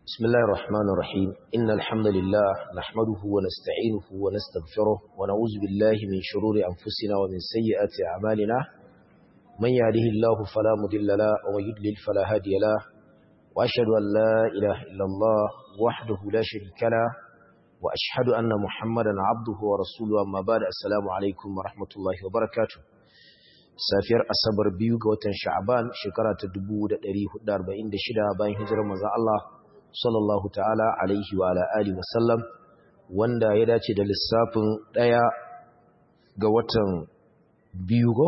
بسم الله الرحمن الرحيم إن الحمد لله نحمده ونستعينه ونستغفره ونعوذ بالله من شرور أنفسنا ومن سيئات أعمالنا من يهده الله فلا مضل له ومن يضلل فلا هادي له وأشهد أن لا إله إلا الله وحده لا شريك له وأشهد أن محمدا عبده ورسوله أما بعد السلام عليكم ورحمة الله وبركاته safiyar asabar biyu ga watan sha'aban shekara ta 1446 bayan hijirar manzon Allah sallallahu ta'ala alaihi wa ala alihi wasallam wanda ya dace da lissafin daya ga watan biyu go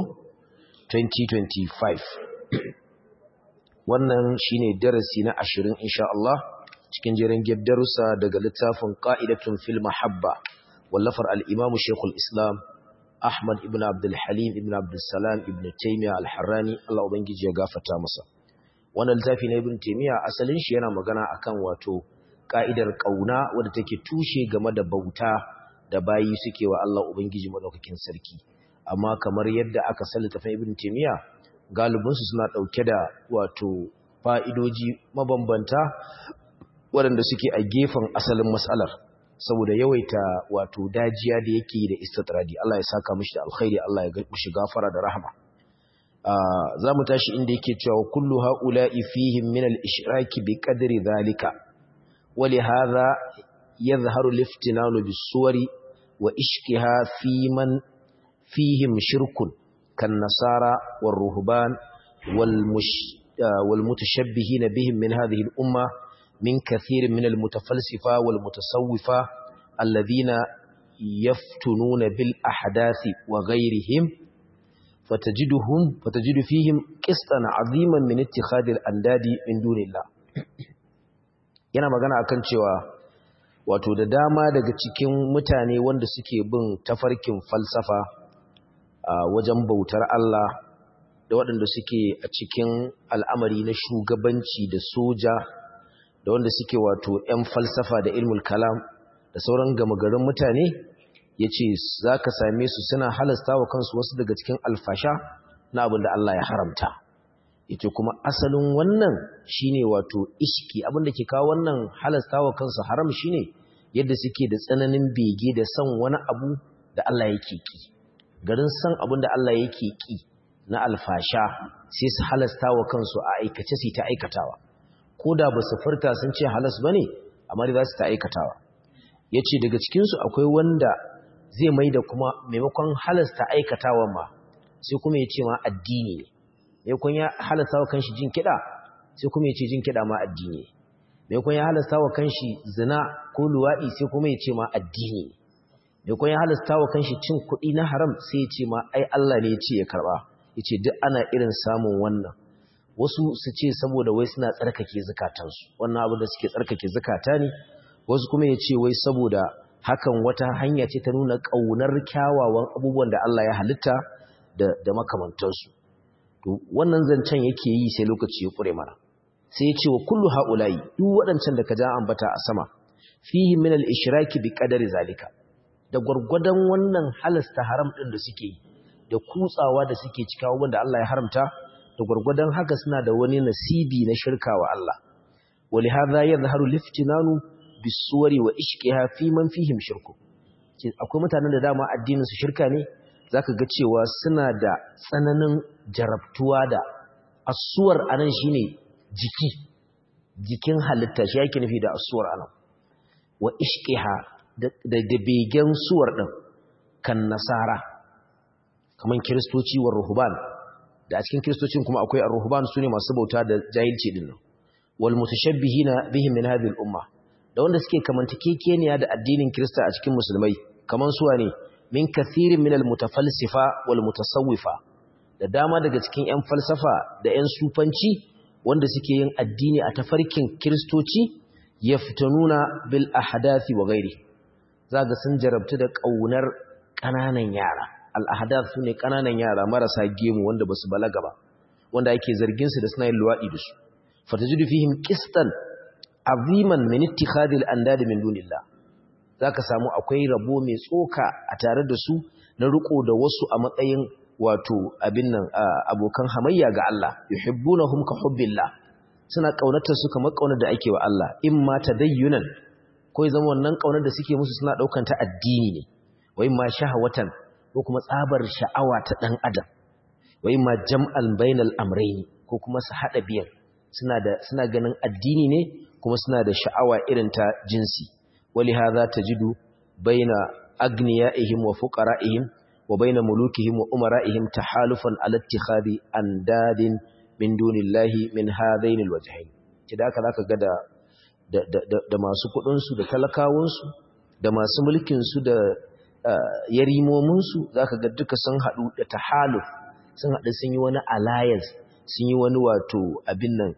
2025 wannan shine darasi na 20 insha Allah cikin jerin darussa daga littafin qa'idatun fil mahabba wallafar al-imam shaykhul islam Ahmad ibn Abdul Halim ibn Abdul Salam ibn Taymiyyah al-Harrani Allah ubangiji ya gafarta masa wannan littafi na ibn Taymiyyah asalin shi yana magana akan wato ka'idar kauna wadda take tushe game da bauta da bayi suke wa Allah ubangiji madaukakin sarki amma kamar yadda aka sallata fa ibn Taymiyyah galibin su suna dauke da wato fa'idoji mabambanta waɗanda suke a gefen asalin mas'alar saboda yawaita wato dajiya da yake da istitradi Allah ya saka mishi da alkhairi Allah ya mishi gafara da rahama za mu tashi inda yake cewa kullu haula'i fihim min al-ishraki bi qadri dhalika wa li hadha yadhharu al-iftinanu bis-suwari wa ishkiha fi man fihim shirkun kan nasara war-ruhban wal-mush wal-mutashabbihin bihim min hadhihi al-umma من كثير من المتفلسفة والمتصوفة الذين يفتنون بالأحداث وغيرهم فتجدهم فتجد فيهم قسطا عظيما من اتخاذ الأنداد من دون الله yana magana akan cewa wato da dama daga cikin mutane wanda suke bin tafarkin falsafa a wajen bautar Allah da waɗanda suke a cikin al'amari na shugabanci da soja da wanda suke wato ‘yan falsafa da ilmul kalam da sauran gama garin mutane ya ce za ka same su suna halasta wa kansu wasu daga cikin alfasha na abin da Allah ya haramta ya ce kuma asalin wannan shine wato ishki abin da ke kawo wannan halasta wa kansu haram shine yadda suke da tsananin bege da son wani abu da Allah yake ki garin son abin da Allah yake ki na alfasha sai su halasta wa kansu a aikace su ta aikatawa ko da ba su furta sun ce halas ba ne amma da za su ta aikatawa ya ce daga cikinsu akwai wanda zai mai da kuma maimakon halasta aikatawa ma sai kuma ya ce ma addini ne maimakon ya halasta wa kanshi jin kiɗa sai kuma ya ce jin kiɗa ma addini ne maimakon ya halasta wa kanshi zina ko luwaɗi sai kuma ya ce ma addini ne maimakon ya halasta wa kanshi cin kuɗi na haram sai ya ce ma ai Allah ne ya ce ya karɓa ya ce duk ana irin samun wannan wasu su ce saboda wai suna tsarkake zukatansu wannan abin da suke tsarkake zukata ne wasu kuma ya ce wai saboda hakan wata hanya ce ta nuna ƙaunar kyawawan abubuwan da Allah ya halitta da, da makamantansu to wannan zancen yake yi sai lokaci ya ƙure mana sai ya ce wa kullu ha'ula'i duk waɗancan da ka ja ambata a sama fihi min al-ishraki bi qadari zalika da gwargwadon wannan halasta haram ɗin da suke yi da kutsawa da suke cika wanda Allah ya haramta da gwargwadon haka suna da wani nasibi na shirka wa Allah wali hadha yadhharu liftinanu bisuwari wa ishqiha fi man fihim shirku akwai mutanen da dama addinin su shirka ne zaka ga cewa suna da tsananin jarabtuwa da asuwar anan shine jiki jikin halitta shi yake nufi da asuwar anan wa ishqiha da da begen suwar din kan nasara kaman kiristoci wa ruhban da a cikin kiristocin kuma akwai ar-ruhban sune masu bauta da jahilci din nan wal mutashabbihina bihim min hadhihi al-umma da wanda suke kamantakekeniya da addinin kirista a cikin musulmai kaman suwa ne min kathirin min al-mutafalsifa wal mutasawwifa da dama daga cikin ƴan falsafa da ƴan sufanci wanda suke yin addini a tafarkin kiristoci yaftanuna bil ahdathi wa ghairi zaga sun jarabtu da kaunar ƙananan yara al'ahadath su ne ƙananan yara marasa gemu wanda ba su balaga ba wanda ake zarginsu da suna yin luwaɗi da su fatajidu fihim qistan aziman min ittikhadil andad min dunillah zaka samu akwai rabo mai tsoka a tare da su na riko da wasu a matsayin wato abin nan abokan hamayya ga Allah yuhibbunahum ka hubbillah suna kaunatar su kamar kaunar da ake wa Allah imma tadayyunan ko ya zama wannan kaunar da suke musu suna daukan ta addini ne wa imma shahawatan ko kuma tsabar sha'awa ta dan adam wa imma jam'al bainal amrayni ko kuma su hada biyan suna da suna ganin addini ne kuma suna da sha'awa irin ta jinsi wali hadha tajidu baina agniyaihim wa fuqara'ihim wa baina mulukihim wa umara'ihim tahalufan ala ittikhadi andadin min dunillahi min hadain alwajhain kida haka zaka ga da da masu kudin su da talakawun su da masu mulkin su da yarimomin su zaka ga duka sun hadu da tahaluf sun hadu sun yi wani alliance sun yi wani wato abin nan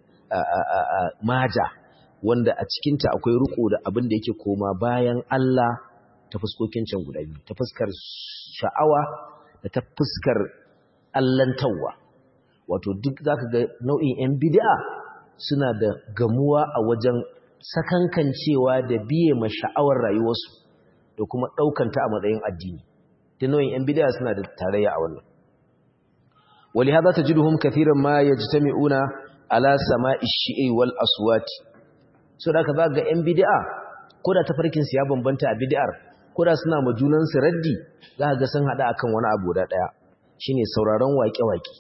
maja wanda a cikinta akwai riko da abin da yake koma bayan Allah ta fuskokin can guda biyu ta fuskar sha'awa da ta fuskar allantawa wato duk zaka ga nau'in yan bid'a suna da gamuwa a wajen sakankancewa da biye ma sha'awar rayuwarsu da kuma ɗaukanta a matsayin addini da nau'in yan bid'a suna da tarayya a wannan ولهذا تجدهم كثيرا ما يجتمعون على سماء الشيء والأصوات so da ka za ga 'yan bid'a ko da tafarkinsu ya bambanta a bid'ar ko da suna ma junansu raddi za ga sun haɗa akan wani abu da ɗaya shine sauraron waƙe-waƙe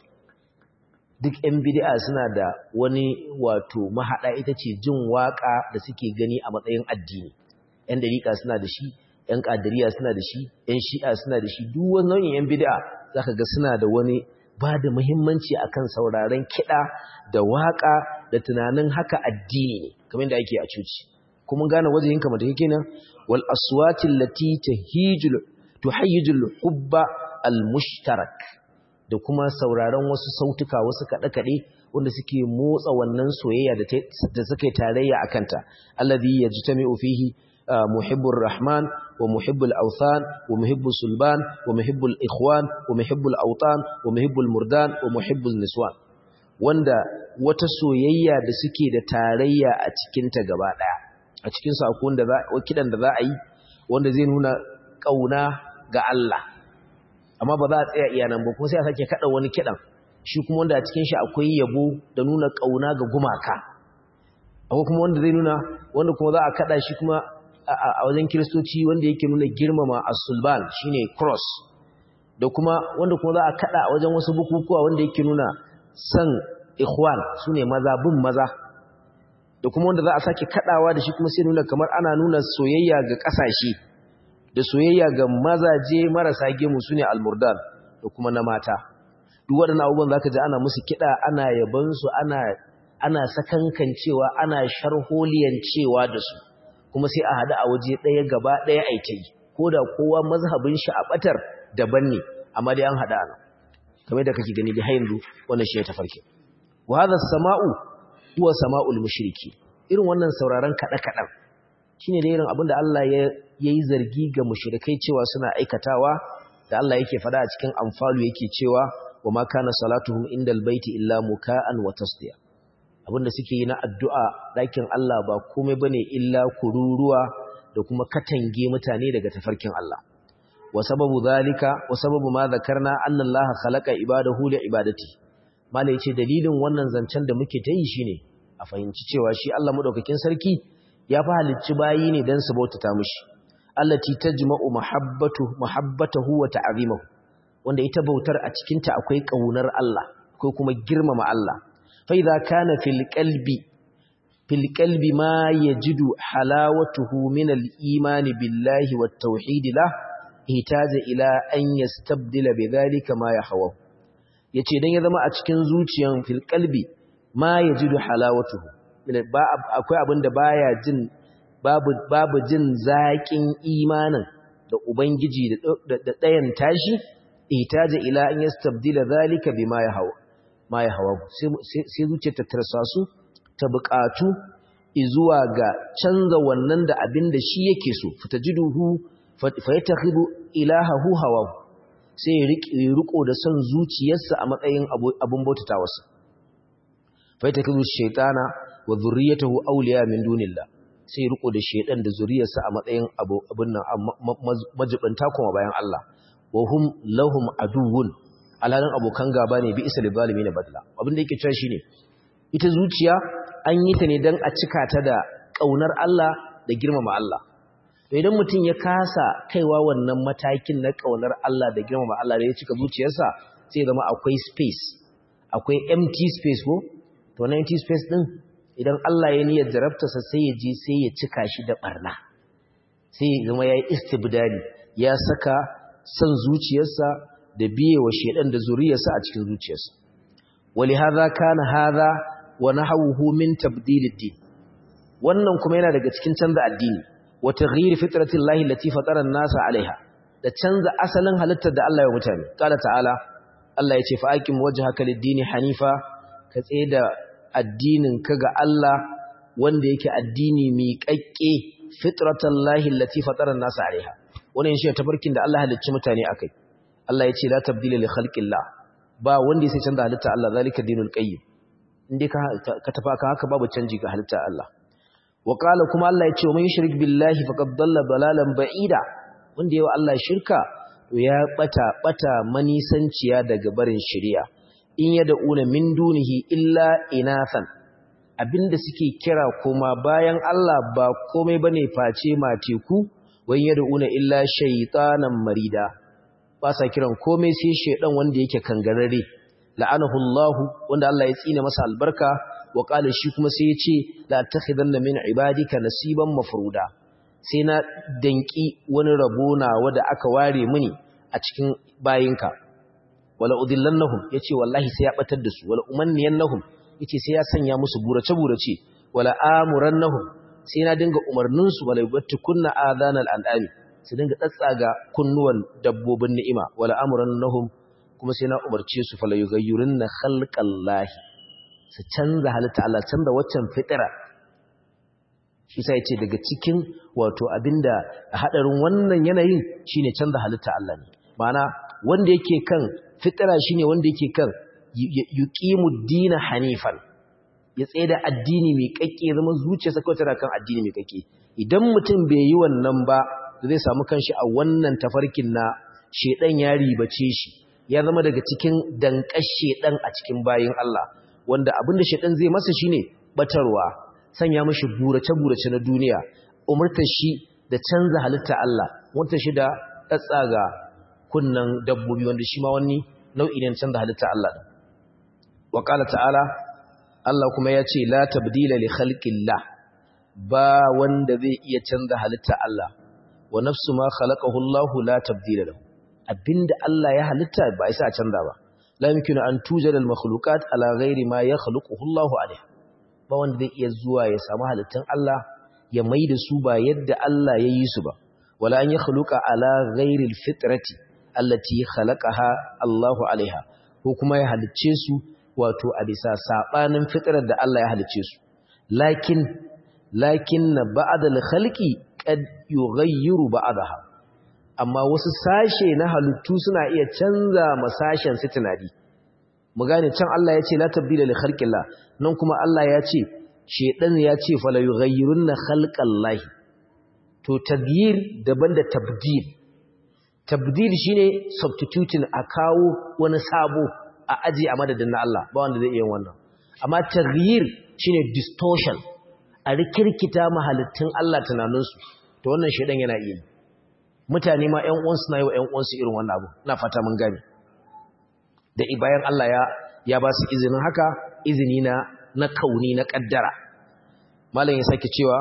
duk 'yan bid'a suna da wani wato mahaɗa ita ce jin waƙa da suke gani a matsayin addini 'yan dariƙa suna da shi 'yan ƙadiriya suna da shi 'yan shi'a suna da shi duk wani nau'in 'yan bid'a za ka ga suna da wani ba da muhimmanci akan sauraron kiɗa da waƙa da tunanin haka addini ne kamar da ake a cuci kuma gane wajen yinka mata yake nan wal aswatin lati tahijul tuhayyijul hubba al mushtarak da kuma sauraron wasu sautuka wasu kaɗe-kaɗe wanda suke motsa wannan soyayya da suka yi tarayya a kanta alladhi yajtami'u fihi muhibbur rahman wa muhibbul awthan wa muhibbul sulban wa muhibbul ikhwan wa muhibbul awtan wa muhibbul murdan wa muhibbul niswan wanda wata soyayya da suke da tarayya a cikinta gaba ɗaya a cikin sakon da kidan da za a yi wanda zai nuna ƙauna ga Allah amma ba za a tsaya iya nan ba kuma sai a sake kaɗa wani kidan shi kuma wanda a cikin shi akwai yabo da nuna ƙauna ga gumaka akwai kuma wanda zai nuna wanda kuma za a kaɗa shi kuma a wajen kiristoci wanda yake nuna girmama as-sulban shine cross da kuma wanda kuma za a kaɗa a wajen wasu bukukuwa wanda yake nuna san ikhwan su ne maza bin maza da kuma wanda za a sake kadawa da shi kuma sai nuna kamar ana nuna soyayya ga kasashe da soyayya ga mazaje marasa gemu su ne almurdan da kuma na mata duk waɗannan abubuwan za ka ji ana musu kiɗa ana yabansu ana ana sakankancewa ana sharholiyancewa da su kuma sai a haɗu a waje ɗaya gaba ɗaya a yi ko da kowa mazhabin shi a ɓatar daban ne amma dai an haɗa a nan kamar da kake gani da yanzu wannan shi ya tafarki wa hadha as-sama'u huwa sama'ul mushriki irin wannan sauraron kada kadan shine da irin abinda Allah ya yayi zargi ga mushrikai cewa suna aikatawa da Allah yake fada a cikin amfalu yake cewa wa ma kana salatuhum indal baiti illa muka'an wa tasdiya abinda suke yi na addu'a dakin Allah ba komai bane illa kururuwa da kuma katange mutane daga tafarkin Allah وسبب ذلك وسبب ما ذكرنا أن الله خلق عباده لعبادته malai yace dalilin wannan zancen da muke ta yi shine a fahimci cewa shi Allah madaukakin sarki ya fa halicci bayi ne dan su bautata mishi allati tajma'u mahabbatu mahabbatahu wa ta'zimuhu wanda ita bautar a cikin ta akwai kaunar Allah akwai kuma girmama Allah fa idza kana fil qalbi fil qalbi ma yajidu halawatuhu min al-iman billahi wat tauhid lahu ihtaja ila an yastabdila bidhalika ma yahawa yace dan ya zama a cikin zuciyan fil qalbi ma yajidu halawatuhu ba akwai abin da baya jin babu babu jin zakin imanin da ubangiji da dayan tashi ihtaja ila an yastabdila dhalika bima yahawa ma yahawa sai zuciyar ta tarsa su ta buƙatu izuwa ga canza wannan da abin da shi yake so fitajiduhu fayatakhidu ilahahu hawa sai ya riko da son zuciyarsa a matsayin abun bautatawarsa fayatakhidu shaytana wa dhurriyyatahu awliya min dunillah sai ya riko da shaydan da zuriyarsa a matsayin abun nan majibanta kuma bayan Allah wa hum lahum aduwwun alhalin abokan gaba ne bi isa zalimin badla abin da yake cewa shine ita zuciya an yi ta ne don a cika ta da ƙaunar Allah da girmama Allah to idan mutum ya kasa kaiwa wannan matakin na ƙaunar Allah da girmama Allah da ya cika zuciyarsa sai zama akwai space akwai empty space ko to na empty space din idan Allah ya niyyar jarabtarsa sai ya je sai ya cika shi da barna sai ya zama ya yi istibdali ya saka son zuciyarsa da biye wa shedan da zuriyarsa a cikin zuciyarsa wali hadha kana hadha wa nahawuhu min tabdilid din wannan kuma yana daga cikin canza addini wa taghyir fitratillahi allati fatara an-nasa alaiha da canza asalin halittar da Allah ya mutane qala ta'ala Allah ya ce fa aqim wajhaka lid-dini hanifa ka tsaye da addinin ka ga Allah wanda yake addini miƙaƙƙe fitratallahi allati fatara an-nasa alaiha wannan shi tabarkin da Allah halicci mutane akai Allah ya ce la tabdila li khalqillah ba wanda ya sai canza halitta Allah zalika dinul qayyim inde ka ka tafa ka haka babu canji ga halitta Allah wa qala kuma Allah ya ce man yushrik billahi faqad dalla dalalan ba'ida wanda yawa Allah shirka to ya bata bata manisanciya daga barin shari'a in yad'una min dunihi illa inathan abinda suke kira kuma bayan Allah ba komai bane face mateku wani yad'una illa shaytanan marida ba sa kiran komai sai shedan wanda yake kangarare la'anahu Allah wanda Allah ya tsine masa albarka wa qala shi kuma sai ya ce la takhidanna min ibadika nasiban mafruda sai na danki wani rabo na wanda aka ware mini a cikin bayinka wala udillannahum yace wallahi sai ya batar da su wala umanniyannahum yace sai ya sanya musu burace burace wala amurannahum sai na dinga umarnin su wala yubattikunna adhanal al'ami su dinga tsatsaga kunnuwan dabbobin ni'ima wala amurannahum kuma sai na umarce su fala yughayyirunna khalqallahi su canza halitta Allah canza waccan fitira shi sai yace daga cikin wato abinda hadarin wannan yanayin shine canza halitta Allah ne ma'ana wanda yake kan fitira shine wanda yake kan yuqimud din hanifan ya tsaye da addini mai kakke zama zuciyarsa kawai tana kan addini mai kakke idan mutum bai yi wannan ba zai samu kanshi a wannan tafarkin na shedan ya ribace shi ya zama daga cikin danƙar shedan a cikin bayin Allah wanda abinda shedan zai masa shine batarwa sanya mashi burace-burace na duniya umurtar shi da canza halitta Allah wata shi da tsatsaga kunnan dabbobi wanda shi ma wani nau'i ne canza halitta Allah din wa qala ta'ala Allah kuma ya ce la tabdila li khalqillah ba wanda zai iya canza halitta Allah wa nafsu ma khalaqahu Allah la tabdila lahu abinda Allah ya halitta ba isa a canza ba la yumkinu an tujada al makhluqat ala ghairi ma yakhluquhu Allah alayh ba wanda zai iya zuwa ya samu halittun Allah ya maida su ba yadda Allah ya yi su ba wala an yakhluqa ala ghairi al fitrati allati khalaqaha Allah alaiha ko kuma ya halicce su wato a bisa sabanin fitrar da Allah ya halicce su lakin lakin ba'd al khalqi qad yughayyiru ba'daha amma wasu sashe na halittu suna iya canza masashen su tunani mu gane can Allah ya ce la tabdila li khalqillah nan kuma Allah ya ce shedan ya ce fala yughayyirunna khalqallahi to taghyir daban da tabdil tabdil shine substituting a kawo wani sabo a aji a madadin na Allah ba wanda zai iya wannan amma taghyir shine distortion a rikirkita mahalittun Allah tunaninsu to wannan shedan yana iya mutane ma ƴan uwansu na yi wa ƴan uwansu irin wannan abu ina fata mun gane da bayan Allah ya ya ba su izinin haka izini na na kauni na kaddara malam ya sake cewa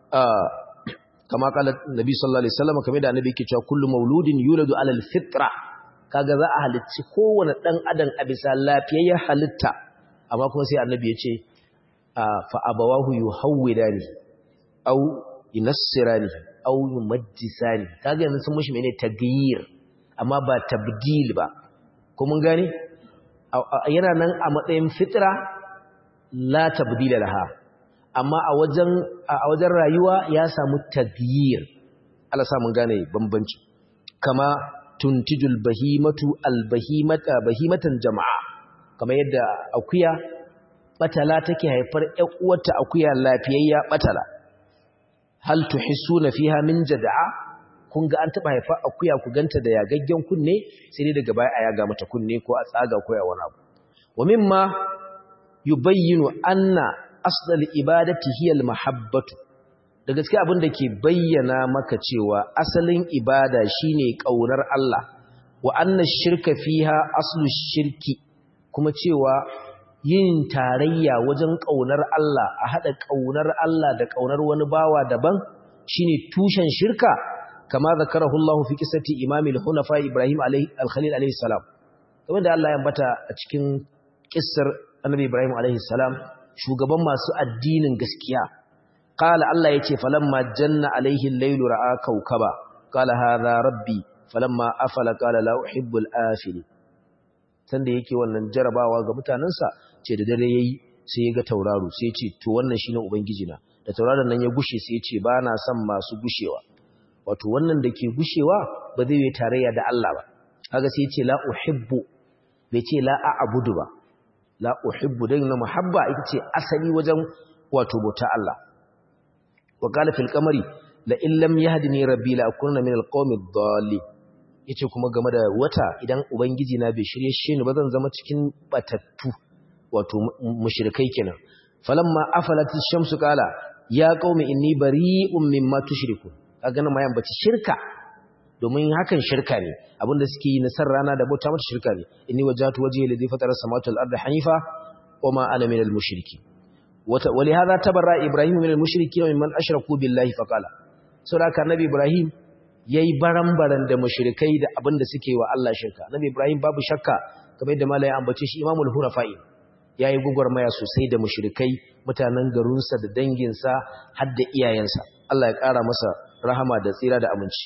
kama kala nabi sallallahu alaihi wasallam kamar da annabi yake cewa kullu mauludin yuladu ala alfitra kaga za a halicci kowane dan adam a bisa lafiyayyen halitta amma kuma sai annabi ya ce fa abawahu yuhawwidani aw yunassirani aw yumajjisani kaga yanzu sun mushi menene tagyir amma ba tabdil ba ko mun gane yana nan a matsayin fitra la tabdila laha amma a wajen a wajen rayuwa ya samu tagyir Allah sa mun gane bambanci kama tuntijul bahimatu albahimata bahimatan jama'a kama yadda akuya batala take haifar ƴan uwarta akuya lafiyayya batala hal tuhissuna fiha min jada'a kun ga an taba haifa akuya ku ganta da yagaggen kunne sai dai daga baya a yaga mata kunne ko a tsaga ko ya wani abu wa mimma yubayyinu anna aslal ibadati hiya al-mahabbatu da gaske abin da ke bayyana maka cewa asalin ibada shine kaunar Allah wa anna shirka fiha aslu shirki kuma cewa yin tarayya wajen ƙaunar Allah a haɗa ƙaunar Allah da ƙaunar wani bawa daban shine tushen shirka kama zakarahu Allah fi qissati Imam al-Hunafa Ibrahim al-Khalil alayhi salam kamar da Allah ya ambata a cikin kissar Annabi Ibrahim alayhi salam shugaban masu addinin gaskiya qala Allah yace falamma janna alayhi al-laylu ra'a kawkaba qala hadha rabbi falamma afala qala la uhibbul afili sanda yake wannan jarabawa ga mutanansa ce da dare yayi sai ya ga tauraro sai ya ce to wannan shine ubangiji na da tauraron nan ya gushe sai ya ce ba na son masu gushewa wato wannan da ke gushewa ba zai yi tarayya da Allah ba kaga sai ya ce la uhibbu bai ce la a'budu ba la uhibbu dan na muhabba ita ce asali wajen wato bauta Allah wa qala fil qamari la in lam yahdini rabbi la akunna min alqawmi ad-dallin yace kuma game da wata idan ubangiji na bai shirye shi ni ba zan zama cikin batattu wato mushrikai kenan falamma afalat ash-shamsu qala ya qaumi inni bari'un mimma tushrikun kaga nan ma yan bace shirka domin hakan shirka ne abinda suke yi na san rana da bauta mata shirka ne inni wajhatu wajhi lidhi fatara samawati wal ardi hanifa wama ana minal mushriki wata walihaza tabarra ibrahim minal mushrikin wa mimman ashraku billahi faqala saboda nabi ibrahim yayi baran-baran da mushrikai da abinda suke wa Allah shirka nabi ibrahim babu shakka kamar yadda malai ambace shi imamul hunafa'i ya yi gwagwarmaya sosai da mushrikai mutanen garinsa da danginsa har da iyayensa Allah ya ƙara masa rahama da tsira da aminci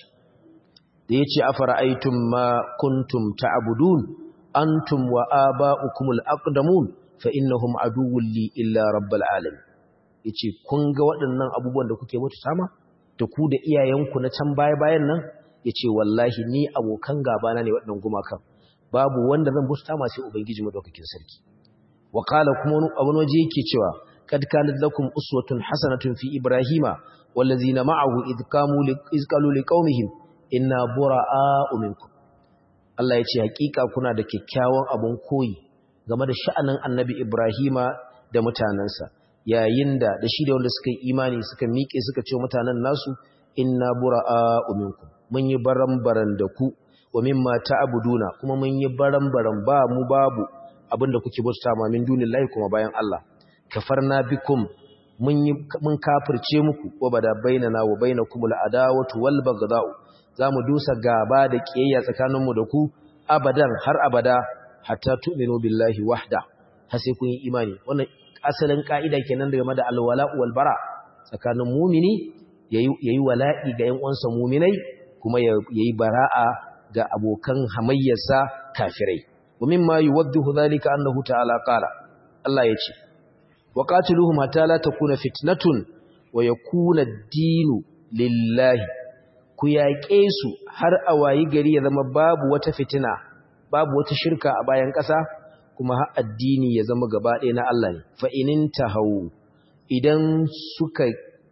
da ya ce a fara'aitun ma kuntum ta'abudun antum wa aba'ukumul aqdamun fa innahum aduwwun li illa rabbal alamin yace kun ga waɗannan abubuwan da kuke mutu sama da ku da iyayenku na can baya bayan nan yace wallahi ni abokan gaba na ne waɗannan gumakan babu wanda zan busta ma sai ubangiji madaukakin sarki وقال كما ابن وجه yake cewa kad kanat lakum uswatun hasanatun fi ibrahima wallazina ma'ahu id qamu iz qalu liqaumihim inna bura'a'u minkum Allah yace hakika kuna da kyakkyawan abun koyi game da sha'anin annabi ibrahima da mutanansa yayin da da shi da wanda suka yi imani suka miƙe suka ce mutanen nasu inna bura'a'u minkum mun yi baran-baran da ku wa mimma ta'buduna kuma mun yi baran-baran ba mu babu abinda kuke bauta ma min dunillahi kuma bayan Allah kafarna bikum mun yi mun kafirce muku wa bada bainana wa bainakumul adawatu wal baghdau zamu dusa gaba da kiyayya tsakaninmu da ku abadan har abada hatta tu'minu billahi wahda har sai kun yi imani wannan asalin kaida kenan game da alwala wal bara tsakanin mumini yayi yayi wala'i ga ƴan uwansa muminai kuma yayi bara'a ga abokan hamayyarsa kafirai ومما يوضح ذلك أنه تعالى قال الله يجي وقاتلوهم حتى لا تكون فتنة ويكون الدين لله كياكيسو har awayi gari ya zama babu wata fitina babu wata shirka a bayan ƙasa kuma har addini ya zama gaba ɗaya na Allah ne fa inin tahawu idan suka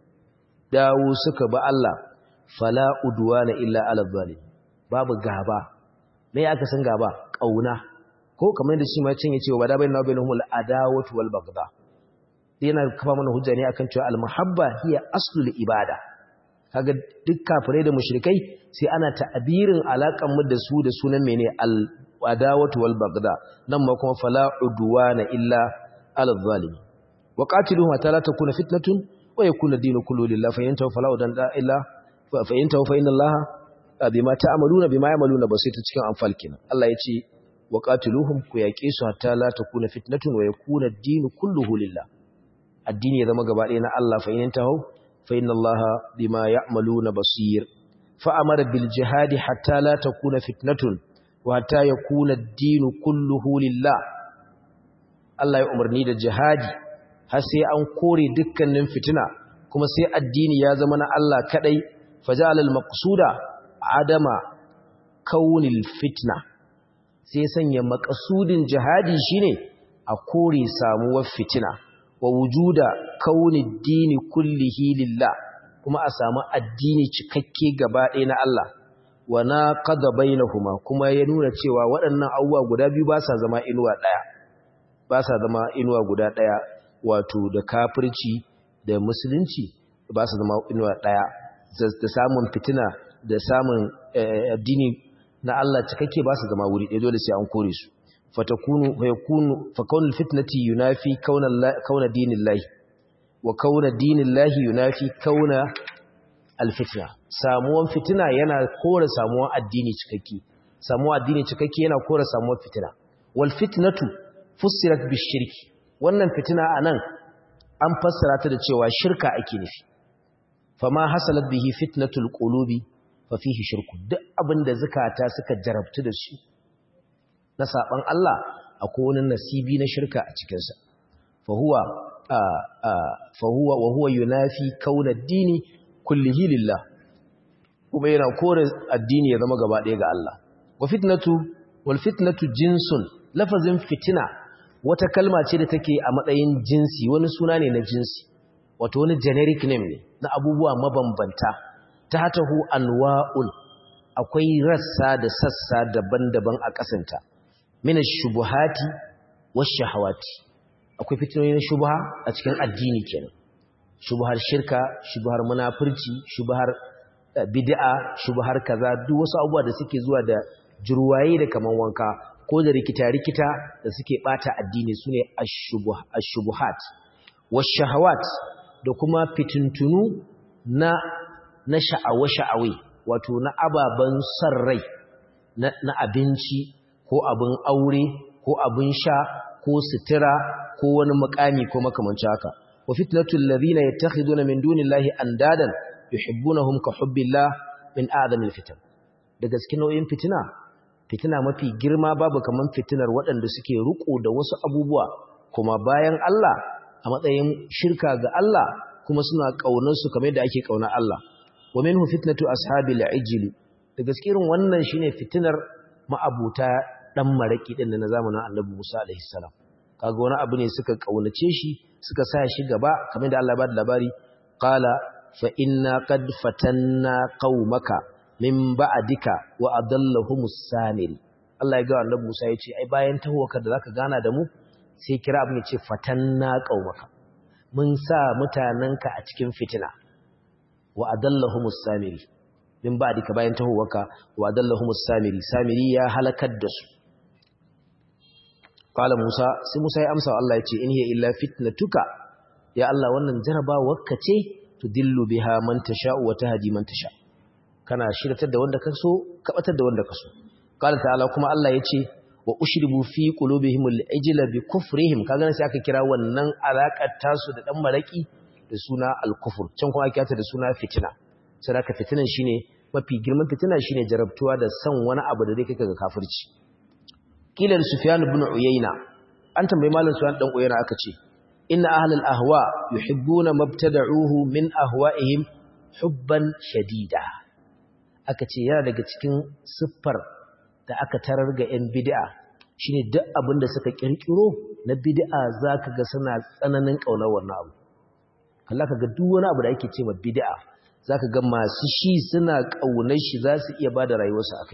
dawo suka ba Allah fala udwana illa ala zalim babu gaba me aka san gaba kauna ko kamar da shi ma cin yace wa da bainna bainahumul adawatu wal baghdha yana kafa mana hujja ne akan cewa al muhabba hiya aslul ibada kaga duk kafirai da mushrikai sai ana ta'abirin alakan mu da su da sunan mene al adawatu wal baghdha nan ma kuma fala udwana illa al zalim wa qatiluhum hatta la takuna fitnatun wa yakuna dinu kullu lillahi fa yantahu fala udan illa fa yantahu fa inna allaha bima ta'maluna bima ya'maluna basita cikin anfal kenan Allah ya ce wa qatiluhum ku yaƙe su hatta la takuna fitnatun wa yakuna ad-din kulluhu lillah addini ya zama gaba ɗaya na Allah fa in tahu fa inna Allah bima ya'maluna basir fa amara bil jihadi hatta la takuna fitnatun wa hatta yakuna ad-din kulluhu lillah Allah ya umarni da jihadi har sai an kore dukkanin fitina kuma sai addini ya zama na Allah kadai faja'al al-maqsuda adama kaunil fitna sai sanya makasudin jihadi shine a kore samuwar fitina wa wujuda kaunid dini kullihi lillah kuma a samu addini cikakke gaba ɗaya na Allah wa naqada bainahuma kuma ya nuna cewa waɗannan abubuwa guda biyu ba sa zama inuwa ɗaya ba sa zama inuwa guda ɗaya wato da kafirci da musulunci ba su zama inuwa ɗaya da samun fitina da samun addini na Allah cikakke ba su zama wuri ɗaya dole sai an kore su fatakunu fayakunu fakaunul fitnati yunafi kauna kauna dinillahi wa kauna dinillahi yunafi kauna alfitna samuwan fitina yana kore samuwan addini cikakke samuwan addini cikakke yana kore samuwan fitina wal fitnatu fussirat bishirki wannan fitina anan an fassara ta da cewa shirka ake nufi fama hasalat bihi fitnatul qulubi fa fihi shirku duk abinda zakata suka jarabtu da shi na saban Allah akwai wani nasibi na shirka a cikin sa fa huwa fa huwa wa huwa yunafi kauna dini kullihi lillah kuma yana kore addini ya zama gaba ɗaya ga Allah wa fitnatu wal fitnatu jinsun lafazin fitina wata kalma ce da take a matsayin jinsi wani suna ne na jinsi wato wani generic name ne na abubuwa mabambanta ta hatahu anwa'un akwai rassa da sassa daban-daban a kasanta mina shubuhati wa shahawati akwai fitinoyin shubha a cikin addini kenan shubhar shirka shubhar munafurci shubhar bid'a shubhar kaza duk wasu abubuwa da suke zuwa da jurwaye da kaman wanka ko da rikita-rikita da suke bata addini sune ash-shubuhat wash-shahawat da kuma fitintunu na na sha'awa-sha'awe wato na ababen son rai na abinci ko abin aure ko abin sha ko sutura ko wani mukami ko makamanci haka wa fitnatul ladhina yattakhiduna min dunillahi andadan yuhibbunahum ka hubbillah min a'zamil fitan daga cikin nau'in fitina fitina mafi girma babu kaman fitinar waɗanda suke ruko da wasu abubuwa kuma bayan Allah a matsayin shirka ga Allah kuma suna kaunar su kamar yadda ake kauna Allah wa minhu fitnatu ashabil ijli daga cikin wannan shine fitinar ma'abuta dan maraki din na zamanin Annabi Musa alaihi salam kaga wani abu ne suka kaunace shi suka sa shi gaba kamar da Allah ba da labari qala fa inna qad fatanna qaumaka min ba'dika wa adallahumus samiri Allah ya ga Annabi Musa ya ce ai bayan tahowaka da zaka gana da mu sai kira abin ya ce fatanna qaumaka mun sa mutananka a cikin fitina wa adallahumus samiri min ba'dika bayan tahowaka wa adallahumus samiri samiri ya halakar da su qala Musa sai Musa ya amsa Allah ya ce in hiya illa fitnatuka ya Allah wannan jarabawarka ce tudillu biha man tasha'u wa tahdi man tasha' kana shiratar da wanda ka so kabatar da wanda ka so qala ta'ala kuma Allah yace wa ushribu fi qulubihim al-ijla bi kufrihim kaga sai aka kira wannan alakar tasu da dan maraki da suna al-kufr can kuma aka kira da suna fitina sai aka fitinan shine mafi girman fitina shine jarabtuwa da san wani abu da zai kai ga kafirci kila sufyan ibn uyayna an tambayi malam sufyan dan uyayna aka ce inna ahlal ahwa yuhibbuna mabtada'uhu min ahwa'ihim hubban shadida aka ce yana daga cikin siffar da aka tarar ga 'yan bid'a shine duk abin da suka kirkiro na bid'a zaka ga suna tsananin kaunar wannan abu kalla ka ga duk wani abu da ake ce ma bid'a zaka ga masu shi suna kaunar shi za su iya bada rayuwarsu akai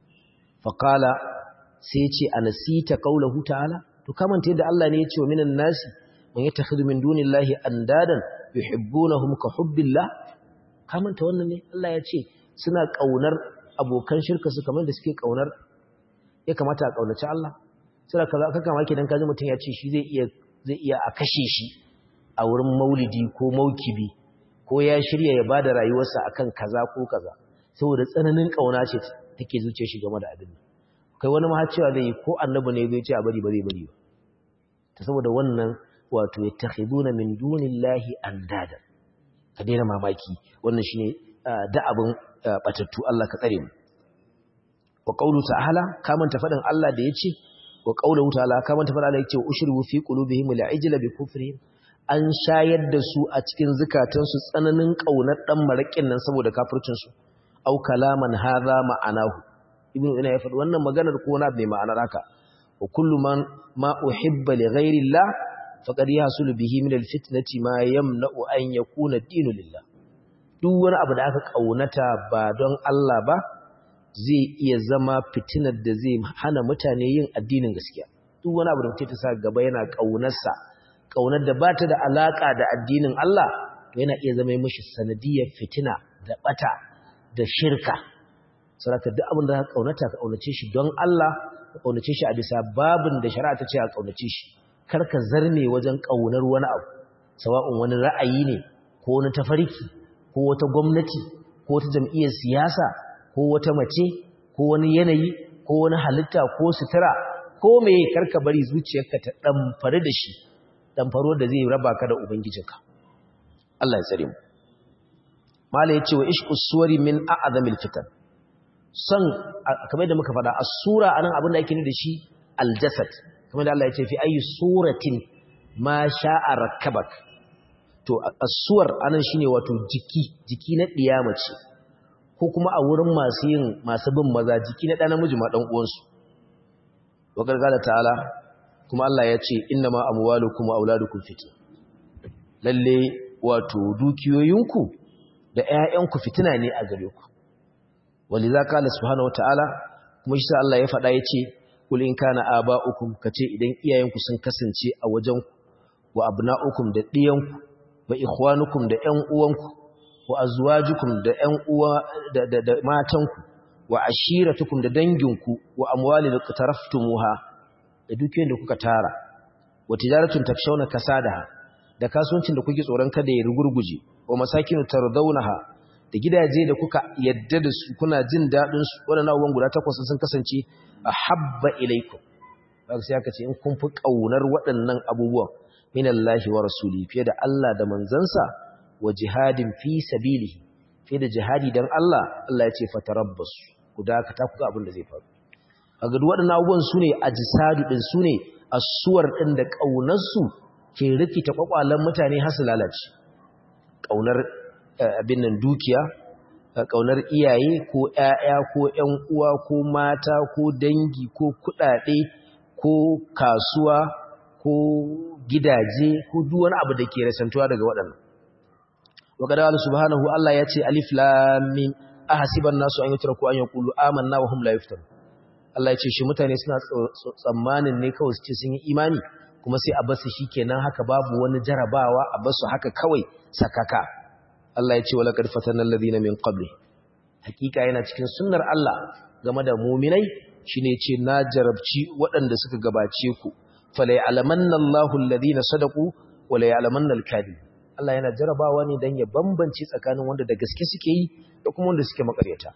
faqala sai ya ce anasita qaulahu ta'ala to kamanta yadda Allah ne ya ce wa minan nasi man yattakhidhu min dunillahi andadan yuhibbunahum ka hubbillah kamanta wannan ne Allah ya ce suna ƙaunar abokan shirka su kamar da suke ƙaunar ya kamata a ƙaunaci Allah suna kaza kaka maki dan kaji mutum ya ce shi zai iya zai iya a kashe shi a wurin maulidi ko maukibi ko ya shirya ya bada rayuwarsa akan kaza ko kaza saboda tsananin ƙauna ce take zuciyar shi game da abin kai wani ma cewa zai ko annabi ne zai ce a bari ba zai bari ba ta saboda wannan wato yattakhiduna min dunillahi andada ka daina mamaki wannan shine da abin batattu Allah ka tsare mu wa qawlu ta'ala kamanta fadin Allah da yace wa qawluhu ta'ala kamanta fadin Allah yace ushribu fi qulubihim al'ijla bi kufrihim an shayar da su a cikin zukatansu tsananin kaunar dan marakin nan saboda kafircin su au kalaman hadha ma'anahu ibnu ina ya faɗi wannan maganar ko na bai ma'anar haka wa kullu man ma uhibba li ghairi Allah faqad yahsulu bihi min al-fitnati ma yamna'u an yakuna dinu lillah duk wani abu da aka kaunata ba don Allah ba zai iya zama fitinar da zai hana mutane yin addinin gaskiya duk wani abu da mutum ta sa gaba yana kaunarsa kaunar da ba ta da alaka da addinin Allah to yana iya zama mishi sanadiyar fitina da bata da shirka saboda duk abin da ka kaunata ka kaunace shi don Allah ka kaunace shi a bisa babin da shari'a ta ce a kaunace shi kar ka zarme wajen kaunar wani abu sawa'un wani ra'ayi ne ko wani tafarki ko wata gwamnati ko wata jam'iyyar siyasa ko wata mace ko wani yanayi ko wani halitta ko sutura ko me karka bari zuciyarka ta damfare da shi damfaro da zai raba ka da ubangijinka Allah ya tsare mu mala yace wa ishqus suwari min a'zamil fitan son kamar da muka faɗa as-sura anan abin da yake ne da shi al-jasad kamar da Allah ya ce fi ayi suratin ma sha'a rakkabak to as-suwar anan shine wato jiki jiki na ce. ko kuma a wurin masu yin masu bin maza jiki na ɗan namiji ma ɗan uwansu wa gargada ta'ala kuma Allah ya ce inna ma amwalukum wa auladukum fitna lalle wato dukiyoyinku da ƴaƴanku fitina ne a gare ku waliza qala subhanahu wata'ala kuma shi Allah ya faɗa yace kul in kana aba'ukum kace idan iyayenku sun kasance a wajen ku wa abna'ukum da ɗiyanku wa ikhwanukum da ƴan uwanku wa azwajukum da ƴan uwa da, da, da matanku wa ashiratukum da danginku wa amwalin qataraftumuha da dukiyoyin da kuka tara wa tijaratun takshawna kasadaha da kasuwancin da kuke tsoron kada ya rugurguje wa masakinu tardawnaha da gidaje da kuka yadda da su kuna jin dadin su wadannan abubuwan guda takwas sun kasance ahabba ilaikum ba sai aka ce in kun fi kaunar waɗannan abubuwan minallahi wa rasuli fiye da Allah da manzansa wa jihadin fi sabilihi fiye da jihadi dan Allah Allah ya ce fatarabbasu ku dakata ku ga abin da zai faru a ga waɗannan abubuwan su ne ajisadu din su ne asuwar din da kaunar su ke rikita kwakwalen mutane har su lalace kaunar abin nan dukiya kaunar iyaye ko ƴaƴa ko ƴan uwa ko mata ko dangi ko kuɗaɗe ko kasuwa ko gidaje ko duk wani abu da ke rasantuwa daga waɗannan wa qala subhanahu Allah ya ce alif lam mim ahasiban nasu an yutraku an yaqulu amanna wa hum la yuftanun Allah ya ce shi mutane suna tsammanin ne kawai su ce sun yi imani kuma sai a basu shikenan haka babu wani jarabawa a basu haka kawai sakaka Allah ya ce wala qad fatana alladhina min qabli hakika yana cikin sunnar Allah game da mu'minai shine ce na jarabci waɗanda suka gabace ku fala ya'lamanna Allahu alladhina sadaqu wala ya'lamanna al-kadhib Allah yana jarabawa ne dan ya bambance tsakanin wanda da gaske suke yi da kuma wanda suke makaryata